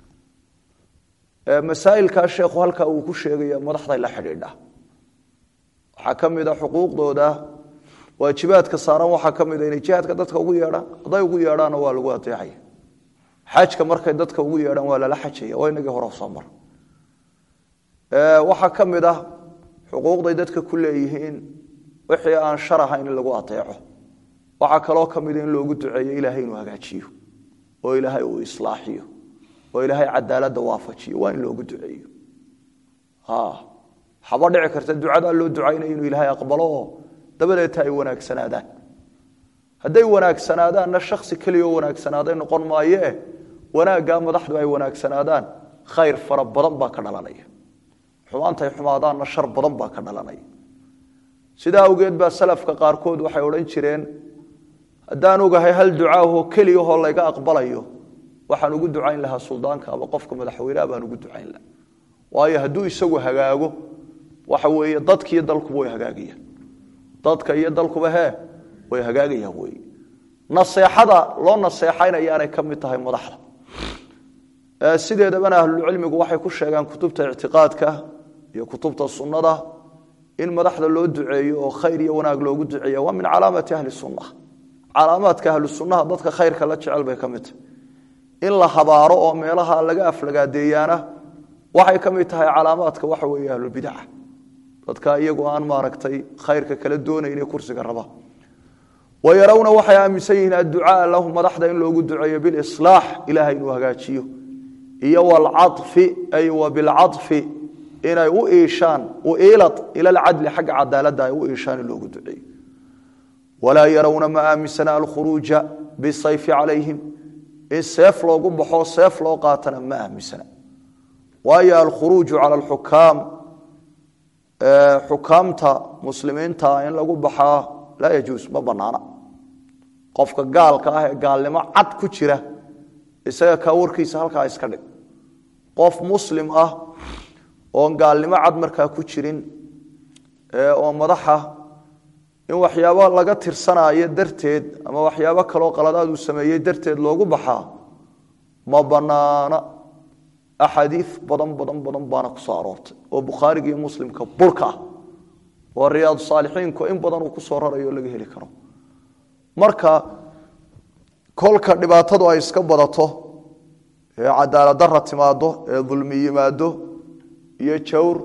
masaa'ilkaa sheekhu halkaa uu ku sheegaya madaxday la xidhiidha waxaa ka mid a xuquuqdooda waajibaadka saaran waxaa ka mid a inay jihaadka dadka ugu yeedhaan hadday ugu yeedhaanna waa lagu adeecaya xajka markay dadka ugu yeedhaan waa lala xajaya waa inagii hore soo mara waxaa ka mid ah xuquuqday dadka ku leeyihiin wixii aan shar ahayn in lagu adeeco waxaa kaloo ka mida in loogu duceeyo ilaahay inuu hagaajiyo oo ilaahay uu islaaxiyo oo ilaahay cadaaladda waafajiyo waa in loogu duceeyo haba dhici karta ducadaa loo ducaynayo inuu ilaahay aqbalo oo dabadeeta ay wanaagsanaadaan hadday wanaagsanaadaanna shaksi keliyaoo wanaagsanaaday noqon maayee wanaaggaa madaxdu ay wanaagsanaadaan khayr fara badan baa ka dhalanaya xumaantay xumaadaanna shar badan baa ka dhalanaya sidaa awgeed baa salafka qaarkood waxay odhan jireen haddaan ogahay hal ducaahoo keliyahoo layga aqbalayo waxaan ugu ducayn lahaa suldaanka ama qofka madaxweyneha baan ugu ducayn lahaa waayo hadduu isagu hagaago waxa weeye dadkiiyo dalkuba way hagaagayaan dadka iyo dalkuba hee way hagaagayaan wey naseexada loo naseexaynayaanay ka mid tahay madaxda sideedabana ahlulcilmigu waxay ku sheegaan kutubta ictiqaadka iyo kutubta sunnada in madaxda loo duceeyo oo khayr iyo wanaag loogu duceeya waa min calaamati ahli sunna calaamaadka ahlu sunnaha dadka khayrka la jecel bay ka mid tahay in la habaaro oo meelaha laga aflagaadeeyaana waxay ka mid tahay calaamaadka waxa weeye ahlulbidaca dadka iyagu aan maaragtay khayrka kala doonayne kursiga raba wayarawna waxay aaminsan yihiin adducaaa lahu madaxda in loogu duceeyo bilislaax ilahay inuu hagaajiyo iyo walcafi ay wa bilcafi inay u iishaan uilad ila alcadli xagga cadaaladda ay u iishaan in loogu duceeyo walaa yarawna ma aaminsana alkhuruuja bisayfi calayhim in seef loogu baxo seef loo qaatana ma aaminsana waayo alkhuruuju cala alxukaam xukaamta muslimiinta in lagu baxaa laa yajuus ma banaana qofka gaalka ah ee gaalnimo cad ku jira isaga kaa warkiisa halkaa iska dhig qof muslim ah oon gaalnimo cad markaa ku jirin oo madaxa in waxyaabo laga tirsanayo darteed ama waxyaabo kaloo qaladaad uu sameeyey darteed loogu baxaa ma banaana axaadiid badan badan badan baana ku soo aroortay oo bukhaariga iyo muslimka burka ah oo riyaad saalixiinku in badan uu ku soo rarayo laga heli karo marka kolka dhibaatadu ay iska badato ee cadaalad dara timaado ee dulmi yimaado iyo jawr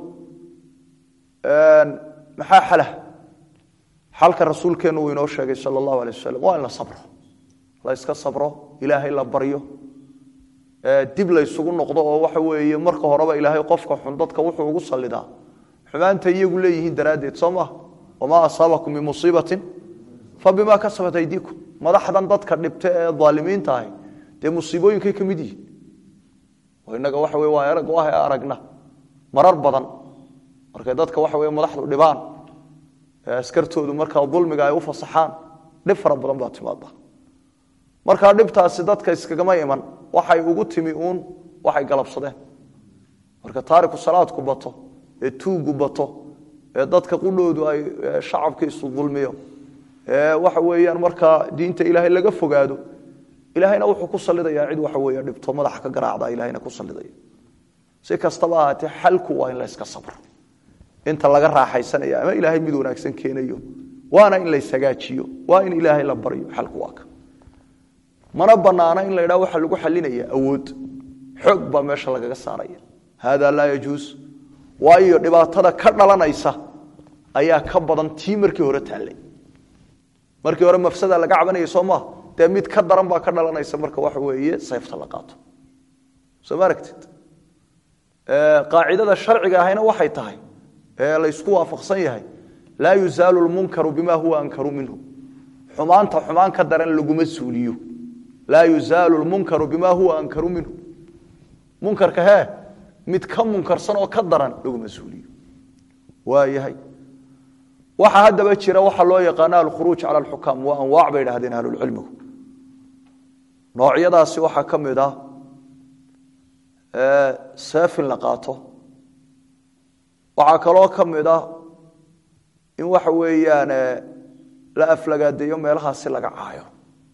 maxaa xala xalka rasuulkeennu uu inoo sheegay sala allahu alay wasalam waa in la sabro la yska sabro ilaahay la baryo dib la ysugu noqdo oo waxa weeye marka horeba ilaahay qofka xun dadka wuxuu ugu sallidaa xumaanta iyagu leeyihiin daraaddeed soo maha wamaa asaabakum min musiibatin fa bimaa kasabat aydiikum madaxdan dadka dhibta ee aalimiinta ahi dee musiibooyinkay ka mid yihiin oo innaga waxa weye waa erag ah ee aragna marar badan markay dadka waxa weye madaxdu dhibaan ee askartoodu markaa dulmiga ay u fasaxaan dhib fara badan baa timaada markaa dhibtaasi dadka iskagama iman waxay ugu timi uun waxay galabsadeen marka taariku salaadku bato ee tuugu bato ee dadka qudhoodu ay shacabkiisu dulmiyo ee waxa weeyaan markaa diinta ilaahay laga fogaado ilaahayna wuxuu ku salidayaa cid waxa weeye dhibto madaxa ka garaacda ilahayna ku salidaya si kastaba ahaatee xalku waa in la yska sabro inta laga raaxaysanaya ama ilaahay mid wanaagsan keenayo waana in layshagaajiyo waa in ilaahay la baryo xalku waa ka mana banaana in la ydhaha waxaa lagu xalinaya awood xoog baa meesha lagaga saaraya hada laa yajuus waayo dhibaatada ka dhalanaysa ayaa ka badan tii markii hore taallay markii hore mafsada laga cabanaya soo maaha dee mid ka daran baa ka dhalanaysa marka waxa weeye sayfta la qaato soo ma aragtid qaacidada sharciga ahayna waxay tahay ee laysku waafaqsan yahay laa yuzaalu lmunkaru bima huwa ankaru minhu xumaanta xumaan ka daran laguma suuliyo laa yuzaalu lmunkaru bima huwa ankaru minhu munkarka hee mid ka munkarsan oo ka daran laguma suuliyo waa yahay waxaa haddaba jira waxaa loo yaqaana alkhuruuj cala alxukaam waa anwaac bay idhahdeen ahlulcilmigu noocyadaasi waxaa ka mid ah seefin la qaato waxaa kaloo ka mid ah in waxa weeyaan la aflagaadeeyo meelahaasi laga caayo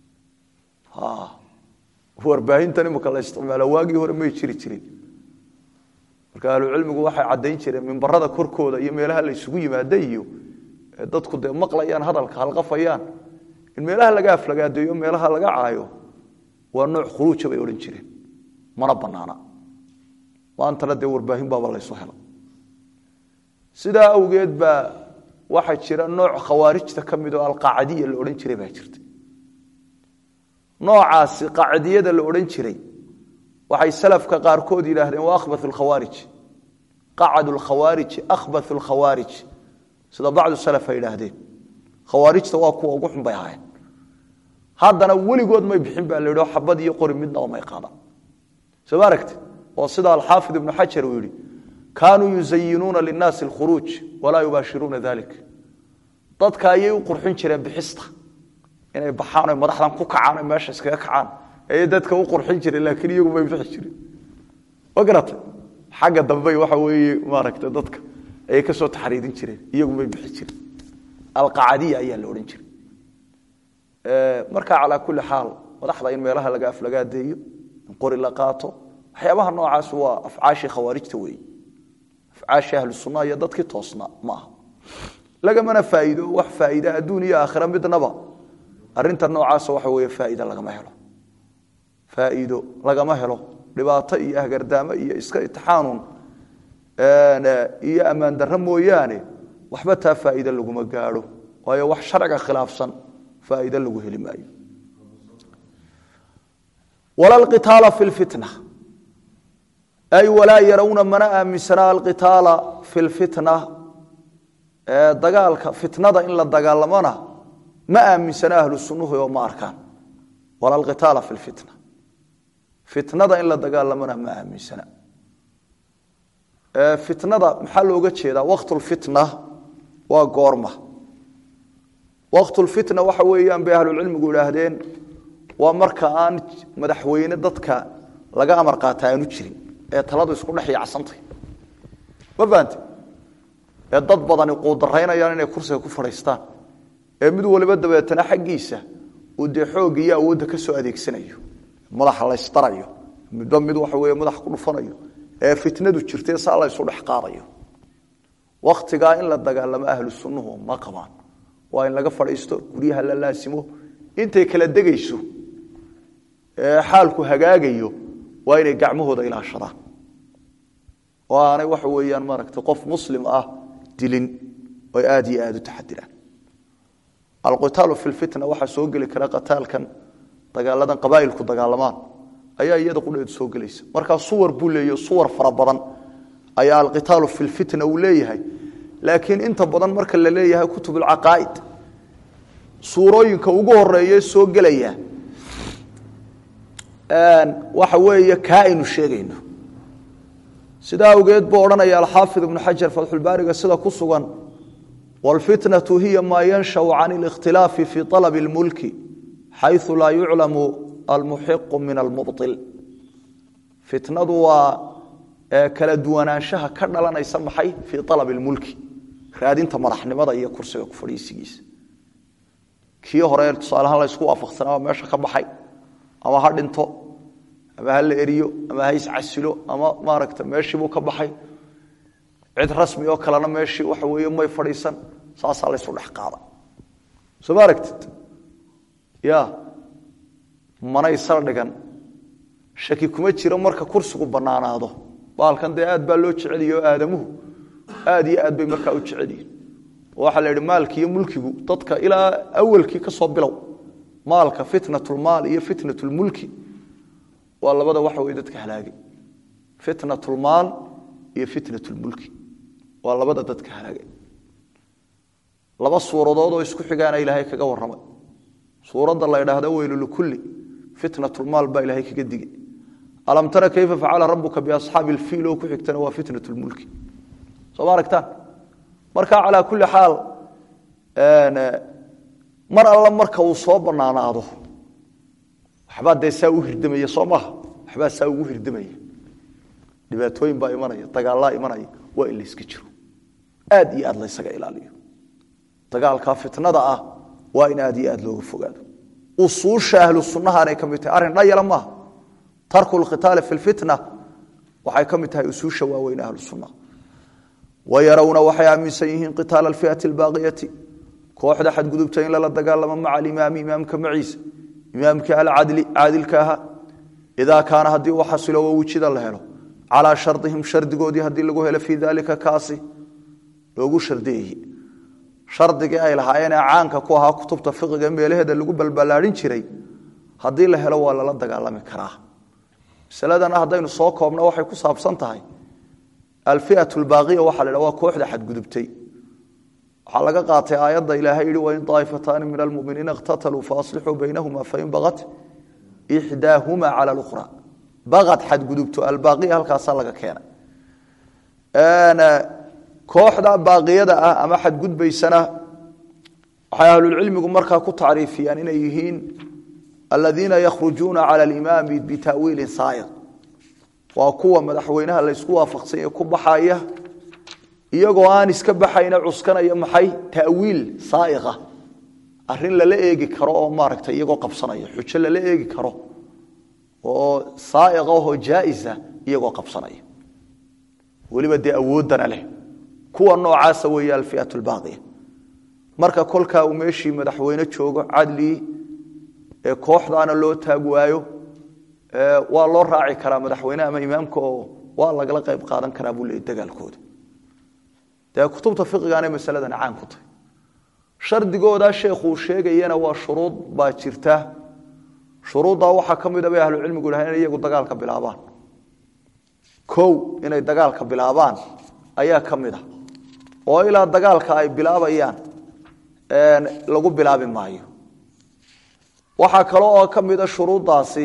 warbaahintan imika la isticmaalo waagii hore may jiri jirin marka ahlucilmigu waxay caddayn jireen mimbarada korkooda iyo meelaha la isugu yimaada iyo dadku dee maqlayaan hadalka halqafayaan in meelaha laga aflagaadeeyo meelaha laga caayo waa nooc khuruuja bay odhan jireen mana banaana maantana dee warbaahin baaba laysu hela sidaa awgeed baa waxaa jira nooc khawaarijta ka mid oo alqaacadiya la odhan jiray baa jirta noocaasi qaacidiyada la odhan jiray waxay salafka qaarkood yidhaahdeen waa akhbath lkhawaarij qacadu lkhawaariji akhbath lkhawaarij sida bacdu salaf ay yidhaahdeen khawaarijta waa kuwa ugu xun bay ahaayeen haddana weligood may bixin baa la yidhi oo xabad iyo qori midnaba may qaadaan soo ma aragtid oo sida alxaafid ibnu xajar uu yidhi kaanuu yuzayinuuna linnaasi alkhuruuj walaa yubaashiruuna dalik dadka ayay u qurxin jireen bixista inay baxaan oy madaxdan ku kacaan oy meesha iskaga kacaan ayay dadka u qurxin jireen laakiin iyagu may bixi jirin ma garatay xagga dambey waxa weeye maaragtay dadka ayay ka soo taxriidin jireen iyagu may bixi jirin alqacadiya ayaa la odhan jiray marka calaa kulli xaal madaxda in meelaha laga aflagaadeeyo in qori la qaato waxyaabaha noocaas waa afcaashii khawaarijta weeye afcaashii ahlu sunnaha iyo dadkii toosna ma aha lagamana faa'iido wax faa'iida adduun iyo aakhira midnaba arrinta noocaasa waxa weeye faa'iida lagama helo faa'iido lagama helo dhibaato iyo ahgardaamo iyo iska itixaanun iyo ammaan darro mooyaane waxba taa faa'iide laguma gaadho waayo wax sharciga khilaafsan faa'iide lagu heli maayo wala alqitaala fi lfitna ay walaa yarawna mana aaminsanaa alqitaala fi lfitna dagaalka fitnada in la dagaalamona ma aaminsana ahlu sunnuhu oo ma arkaan wala alqitaala fi lfitna fitnada in la dagaalamona ma aaminsana fitnada maxaa looga jeedaa waqtulfitna waa goorma waqtulfitna waxa weeyaan bay ahlucilmigu idhaahdeen waa marka aan madaxweyne dadka laga amar qaata aanu jirin ee taladu isku dhex yacsantay ma fahamte ee dad badani quudaraynayaan inay kursiga ku fadhiistaan ee mid waliba dabeetana xaggiisa uu dee xoog iyo awoodda ka soo adeegsanayo madaxa laysdarayo midba mid waxa weeye madax ku dhufanayo ee fitnadu jirtee saa la ysu dhex qaadayo wakhtigaa in la dagaalamo ahlu sunnuhu ma qabaan waa in laga fadhiisto guryaha la laasimo intay kala degayso ee xaalku hagaagayo waa inay gacmahooda ilaashadaan oo aanay waxa weeyaan maaragtay qof muslim ah dilin oy aada iyo aada u taxadiraan alqitaalu fi lfitna waxaa soo geli kara qataalkan dagaaladan qabaa'ilku dagaalamaan ayaa iyada qudheedu soo gelaysa markaa suwar buu leeyahy suwar fara badan ayaa alqitaalu fi lfitna uu leeyahay laakiin inta badan marka la leeyahay kutub alcaqaa'id suurooyinka ugu horeeye soo gelaya waxa weeye kaa aynu sheegayno sidaa awgeed buu odhanaya alxaafid ibnu xajar fatxulbaariga sida ku sugan wاlfitnaةu hiya maa yanshau can اlikhtilaafi fi طalab اlmulki xayثu laa yuclamu almuxiqu min almubطil fitnadu waa kala duwanaanshaha ka dhalanaysa maxay fii alab اlmulki raadinta madaxnimada iyo kursiga ku fadhiisigiisa kii hore tusaalehaan laysku waafaqsanaaba meesha ka baxay ama ha dhinto ama ha la eriyo ama ha iscasilo ama maaragta meeshiibuu ka baxay cid rasmi oo kalena meeshii waxa weeye may fadhiisan saasaa laysu dhex qaada soo ma aragtid ya manay saldhigan shaki kuma jiro marka kursigu bannaanaado baalkan dee aad baa loo jeceliye oo aadamuhu aad iyo aad bay markaa u jecelyihin oo waxaa la yidhi maalki iyo mulkigu dadka ilaa awalkii ka soo bilow maalka fitnatulmaal iyo fitnatulmulki waa labada waxa weye dadka halaagay fitnatulmaal iyo fitnatulmulki waa labada dadka halaagay laba suuradood oo isku xigaana ilaahay kaga warramay suuradda la ydhaahdo weylu likulli fitnatulmaal baa ilaahay kaga digay alam tara kayfa facala rabuka biasxaabi ilfiil oo ku xigtana waa fitnatulmulki soo ma aragtaan marka calaa kulli xaal mar alla marka uu soo bannaanaado waxbaa dee saa u hirdamaya soo maaha waxbaa saa ugu hirdamaya dhibaatooyin baa imanaya dagaallaa imanaya waa in layska jiro aad iyo aad laysaga ilaaliyo dagaalkaa fitnada ah waa in aad iyo aad looga fogaado usuusha ahlu sunnahaanay ka mid tahay arrin dhayala maaha tarku lkhitaali fi lfitna waxay ka mid tahay usuusha waaweyn ahlu sunnaha wayarawna waxay aaminsan yihiin qitaala alfiati albaaqiyati kooxda xadgudubta in lala dagaalamo maca alimaami imaamka maciisa imaamkii alcadli caadilka ahaa idaa kaana haddii uu xasilo wawujida la helo calaa shardihim shardigoodii haddii lagu helo fii dalika kaasi loogu shardiyeeye shardigii ay lahaayeenee caanka ku ahaa kutubta fiqiga meelaheeda lagu balballaadhin jiray haddii la helo waa lala dagaalami karaa masaladana haddaynu soo koobno waxay ku saabsan tahay alfiat lbaaqiya waxaa la waa kooxda xadgudubtay waxaa laga qaatay aayadda ilaahay yihi wain aaifataani min almuminiina iqtataluu faaslixuu baynahuma fain bagat ixdaahuma cala lukhra bagad xadgudubto albaaqiya halkaasaa laga keenay kooxda baaqiyada ah ama xadgudbaysana waxay ahlulcilmigu markaa ku tacriifiyaan inay yihiin aladiina yakhrujuuna cala alimaami bitawiilin saaiq waa kuwa madaxweynaha laysku waafaqsanya ku baxaya iyagoo aan iska baxayna cuskanaya maxay tawiil saaiqa arin lala eegi karo oo maaragta iyagoo qabsanaya xujo lala eegi karo oo saaiqa oo jaaisa iyagoo qabsanaya weliba dee awooddana leh kuwa noocaasa weeye alfiat lbaaqiya marka kolkaa uu meeshii madaxweyne joogo cadlii ee kooxdaana loo taag waayo waa loo raaci karaa madaxweyne ama imaamka oo waa lagala qayb qaadan karaa buu leeyay dagaalkooda dee kutubta fiqigaanay masaladan caan ku tahay shardigoodaa sheekhuu sheegayana waa shuruud baa jirta shuruuddaa waxaa ka mida bay ahlucilmigu dhahay inay iyagu dagaalka bilaabaan kow inay dagaalka bilaabaan ayaa ka mid a oo ilaa dagaalka ay bilaabayaan lagu bilaabi maayo waxaa kale oo ka mida shuruuddaasi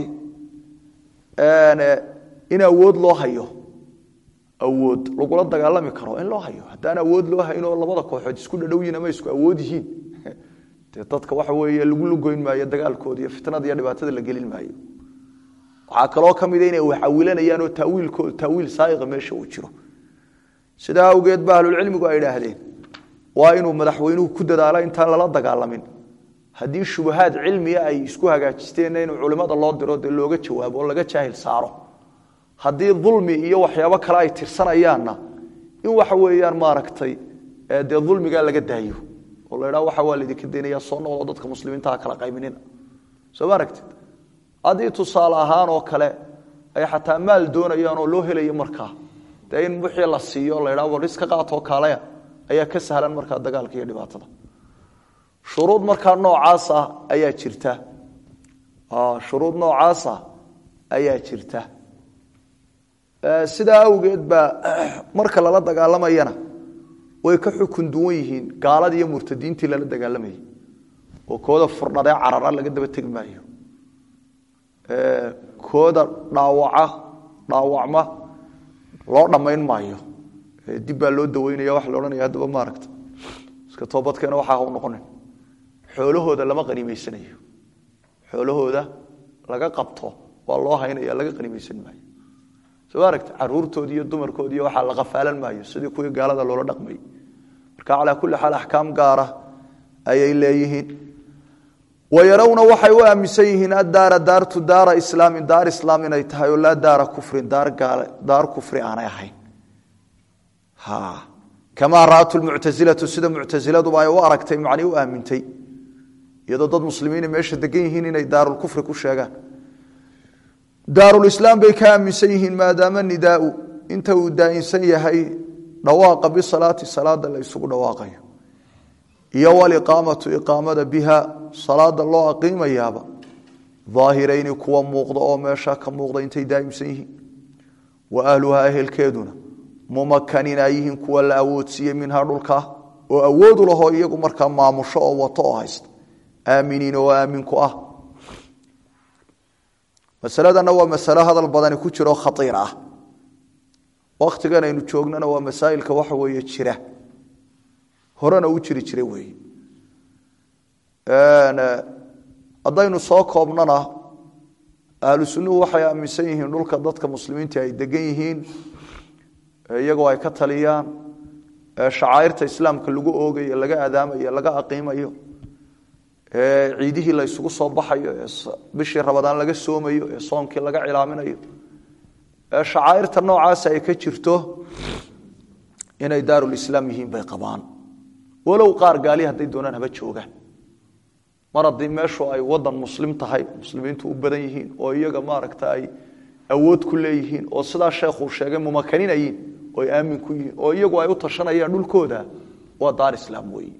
in awood loo hayo awood lagula dagaalami karo in loo hayo haddaan awood loo haynoo labada kooxood isku dhadhowyiin ama isku awood yihiin dee dadka waxa weeye lagu lugoyn maayo dagaalkooda iyo fitnada iyo dhibaatada la gelin maayo waxaa kaloo ka mida inay waxawilanayaan oo tawiilkooda tawiil saaiqa meesha uu jiro sidaa awgeed ba ahlulcilmigu ay idhaahdeen waa inuu madaxweynuhu ku dadaalo intaan lala dagaalamin haddii shubahaad cilmiya ay isku hagaajisteenna inuu culimmada loo diro dee looga jawaabo oo laga jaahil saaro haddii dulmi iyo waxyaabo kale ay tirsanayaanna in waxa weeyaan maaragtay dee dulmigaa laga daayo oo la ydhaa waxa waa laydinka daynaya soo noqdo dadka muslimiintaha kala qayminina soo ma aragtid haddii tusaale ahaan oo kale ay xataa maal doonayaan oo loo helayo markaa dee in wixii la siiyo la ydhaa war iska qaatoo kaalaya ayaa ka sahlan markaa dagaalka iyo dhibaatada shuruud markaa noocaasa ayaa jirta shuruud noocaasa ayaa jirta sidaa awgeed baa marka lala dagaalamayana way ka xukun duwan yihiin gaaladii iyo murtadiintii lala dagaalamayay oo kooda furdhadee carara laga daba tegi maayo kooda dhaawaca dhaawacma loo dhammayn maayo dib baa loo daweynaya waxa la odhanaya haddaba maaragta iska toobadkeena waxaa ha u noqonin xoolahooda lama qaniimaysanayo xoolahooda laga qabto waa loo haynaya laga qaniimaysan maayo soo aragta caruurtoodi iyo dumarkoodi iyo waxaa la qafaalan maayo sidii kuwii gaalada loola dhaqmayy marka calaa kulli xaal axkaam gaara ayay leeyihiin wayarawna waxay u aaminsan yihiin addaara daartu daara islaamin daar islaam inay tahay oo laa daara kufrin daar kufri aanay ahayn kamaa ra'at lmuctasilatu sida muctasiladuba ay u aragtay macnii u aamintay iyadoo dad muslimiina meesha degan yihiin inay daarulkufri ku sheegaan daarulislaam bay ka aaminsan yihiin maadaama nidaau inta uu daa'insan yahay dhawaaqa bisalaati salaada la isugu dhawaaqayo iyo waliqaamatu iqaamada biha salaada loo aqiimayaaba daahirayni kuwa muuqda oo meesha ka muuqda intay daa'imsan yihiin wa ahluhaa ehelkeeduna mumakanina yihiin kuwa la awoodsiiyey minhaa dhulkaa oo awoodu lahoo iyagu markaa maamusho oo wato oo haysta aaminiin oo aaminku ah masaladana waa masalo hadal badani ku jiro khaiir ah wakhtigan aynu joognana waa masaa'ilka waxa weeye jira horena u jiri jira weeye haddaynu soo koobnana ahlu sunnuhu waxay aaminsan yihiin dhulka dadka muslimiinta ay degan yihiin iyagoo ay ka taliyaan shacairta islaamka lagu oogayo laga adaamayo laga aqiimayo ciidihii la isugu soo baxayo ee bishii rabadaan laga soomayo ee soonkii laga cilaaminayo shacairta noocaas ay ka jirto inay daarulislaam yihiin bay qabaan walow qaar gaali hadday doonaan haba joogaan mar haddii meeshu ay wadan muslim tahay muslimiintu u badan yihiin oo iyaga maaragta ay awood ku leeyihiin oo sidaa sheekhuu sheegay mumakaninayiin oo ay aamin ku yihiin oo iyagu ay u tashanayaan dhulkooda waa daar islaam weeye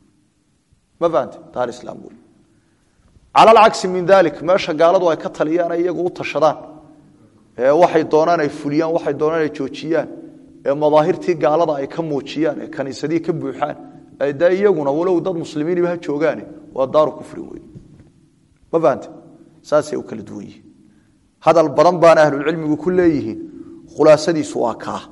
ma fahamte daar islaam weeye cala alcagsi min dalik meesha gaaladu ay ka taliyaan ay iyagu u tashadaan ee waxay doonaan ay fuliyaan waxay doonaan ay joojiyaan ee madaahirtii gaalada ay ka muujiyaan ee kaniisadihii ka buuxaan de iyaguna walow dad muslimiiniba ha joogaane waa daaru kufrin wey ma fahamte saasay u kala duwan yihiin hadal badan baana ahlulcilmigu ku leeyihiin khulaasadiisu waa kaa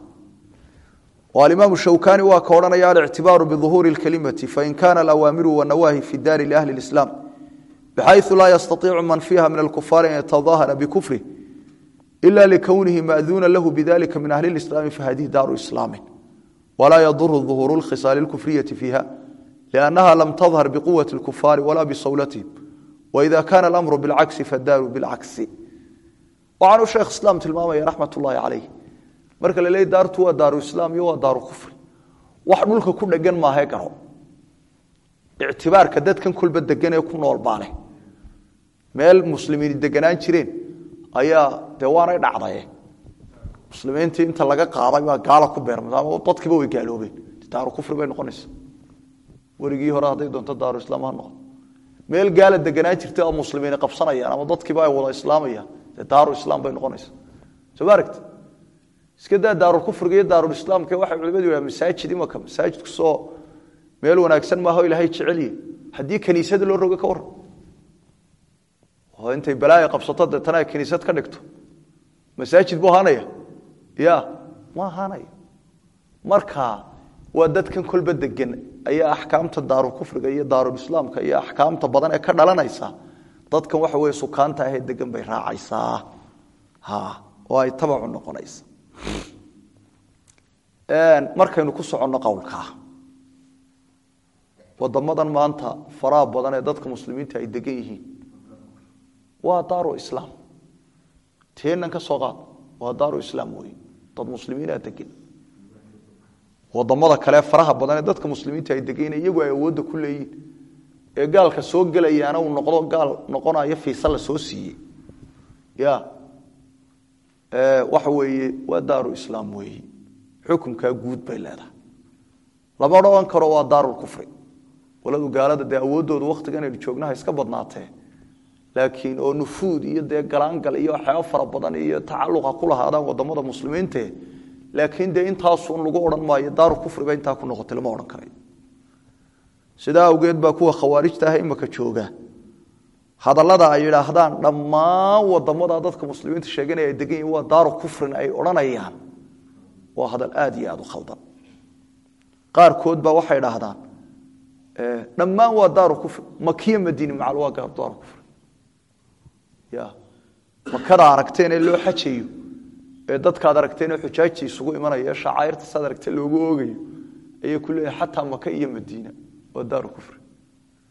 oo alimaamu shawkani waa ka odhanaya alictibaaru biduhuuri اlkelimati fain kana alawaamiru wanawaahi fi daari liahli اlislaam bxayثu laa yastaiicu man fiiha min alkufaari an yataظahara bikufrih ila likownihi maأduuna lahu bidalika min ahli اlislaami fahadihi daaru islaami walaa yaduru duhuuru اlkhisaali اlkufriyati fiiha liannaha lam tadhar biquwati اlkufaari walaa bisawlatihim waida kana alamru bilcagsi fadaaru bilcagsi waxaanuu sheekh islaam tilmaamaya raxmat ullaahi calayh marka la leey daartu waa daaru islaam iyo waa daaru kufri wax dhulka ku dhegan maahae garo ictibaarka dadkan kolba degan ee ku nool baale meel muslimiini deganaan jireen ayaa dee waanay dhacdaye muslimiintii inta laga qaaday baa gaala ku beermay ama dadkiiba way gaaloobeen daaru kufri bay noqonaysa werigii hore hadday doonto daaru islaam ha noqdo meel gaala deganaan jirtay oo muslimiini qabsanayaan ama dadkiiba ay wada islaamayaan dee daaru islaam bay noqonaysa soo ma aragti iska daa daarulkufriga iyo daarulislaamka waxay culimadu yidhaha masaajid imaka masaajidku soo meel wanaagsan maaha o ilaahay jecelye haddii kaniisada loo rogo ka waran oo intay balaaya qabsato deetana ay kaniisad ka dhigto masaajid buu ahaanaya ya ma ahaanaya marka waa dadkan kolba degan ayaa axkaamta daarulkufriga iyo daarulislaamka iyo axkaamta badan ee ka dhalanaysa dadkan waxa weye sukaanta ahee degan bay raacaysaa oo ay tabacu noqonaysa markaynu ku soconno qowlkaa wadamadan maanta faraha badan ee dadka muslimiinta ay degan yihiin waa daaru islaam teenan ka soo qaad waa daaru islaam wey dad muslimiinaa degan wadamada kale faraha badan ee dadka muslimiinta ay degan iyagu ay awoodda ku leeyihin ee gaalka soo gelayaana uu noqdo gaal noqonayo fiisa la soo siiyey ya waxa weeye waa daaru islaam weeye xukunkaa guud bay leedahay lama odhan karo waa daarulkufri waladu gaalada dee awooddoodu wakhtigan aynu joognaha iska badnaatee laakiin oo nufuud iyo dee galaangal iyo waxyaaba fara badan iyo tacaluqa ku lahaadaan wadamada muslimiinte laakiin dee intaasun lagu odhan maayo daaru kufriba intaa ku noqotay lama odhan karayo sidaa awgeed baa kuwa khawaarijta ah imaka jooga hadallada ay yidhaahdaan dhammaan wadamada dadka muslimiinta sheeganaya ay degan yihin waa daaru kufrin ay odhanayaan waa hadal aad iyo aad u khaldan qaarkood baa waxay idhaahdaan dhammaan waa daaru kufri makiya madiini macal waa daaru kufri ya makada aragteen ee loo xajayo ee dadkaad aragteen ee xujaajta isugu imanaya ee shacairta saad aragteen loogu oogayo ayay ku leeyahay xataa maka iyo madiina waa daaru kufri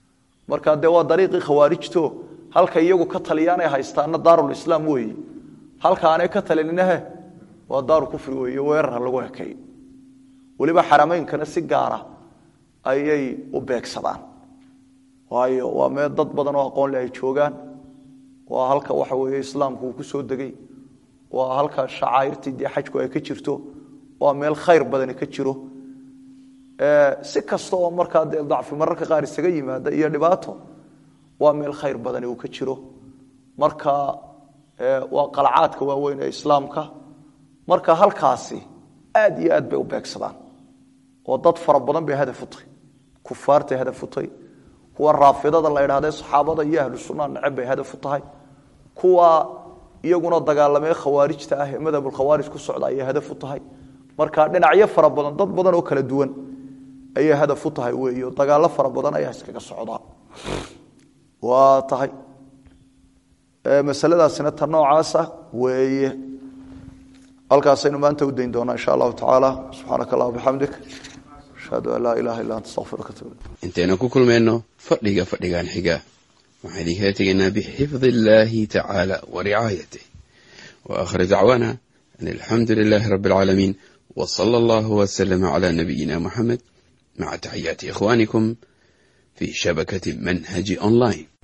marka dee waa dariiqii khawaarijto halka iyagu ka taliyaan ay haystaana daarulislaam weeye halka aanay ka talininahe waa daaru kufri weeye weerarha lagu ekay weliba xarameynkana si gaara ayay u beegsadaan waayo waa mee dad badan oo aqoon leh ay joogaan waa halka waxa weeye islaamku uu ku soo degay waa halka shacaa'irtii dee xajku ay ka jirto waa meel khayr badani ka jiro si kasta oo markaa dee dacfi mararka qaar isaga yimaada iyo dhibaato waa meel khayr badani uu ka jiro marka waa qalcaadka waaweyn ee islaamka marka halkaasi aad iyo aad bay u beegsadaan oo dad fara badan bay hadaf u tahay kufaartay hadaf u tahay kuwa raafidada la idhahdee saxaabada iyo ahlu sunnaha neceb bay hadaf u tahay kuwa iyaguna dagaalamee khawaarijta ah ee madhabulkhawaarij ku socda ayay hadaf u tahay marka dhinacyo fara badan dad badan oo kala duwan ayay hadaf u tahay weeyo dagaallo fara badan ayaa iskaga socdaa waa tahay masaladaasina ta noocaasa weeye halkaasaynu maanta u dayn doonaa insha allahu tacaala subxaanaka allah bixamdik ashhadu an laa ilaha illa anta astaqfiruka atubu intaynu ku kulmayno fadhiga fadhigan xiga waxaan idinkala tegaynaa bixifdi illaahi tacaala wa ricaayatih wa aakhir dacwaana an alxamdu lilaahi rabbi alcaalamiin wa sala allahu wasalama calaa nabiyina muxamed maca taxiyaati ikhwaanikum fi shabakati manhaji online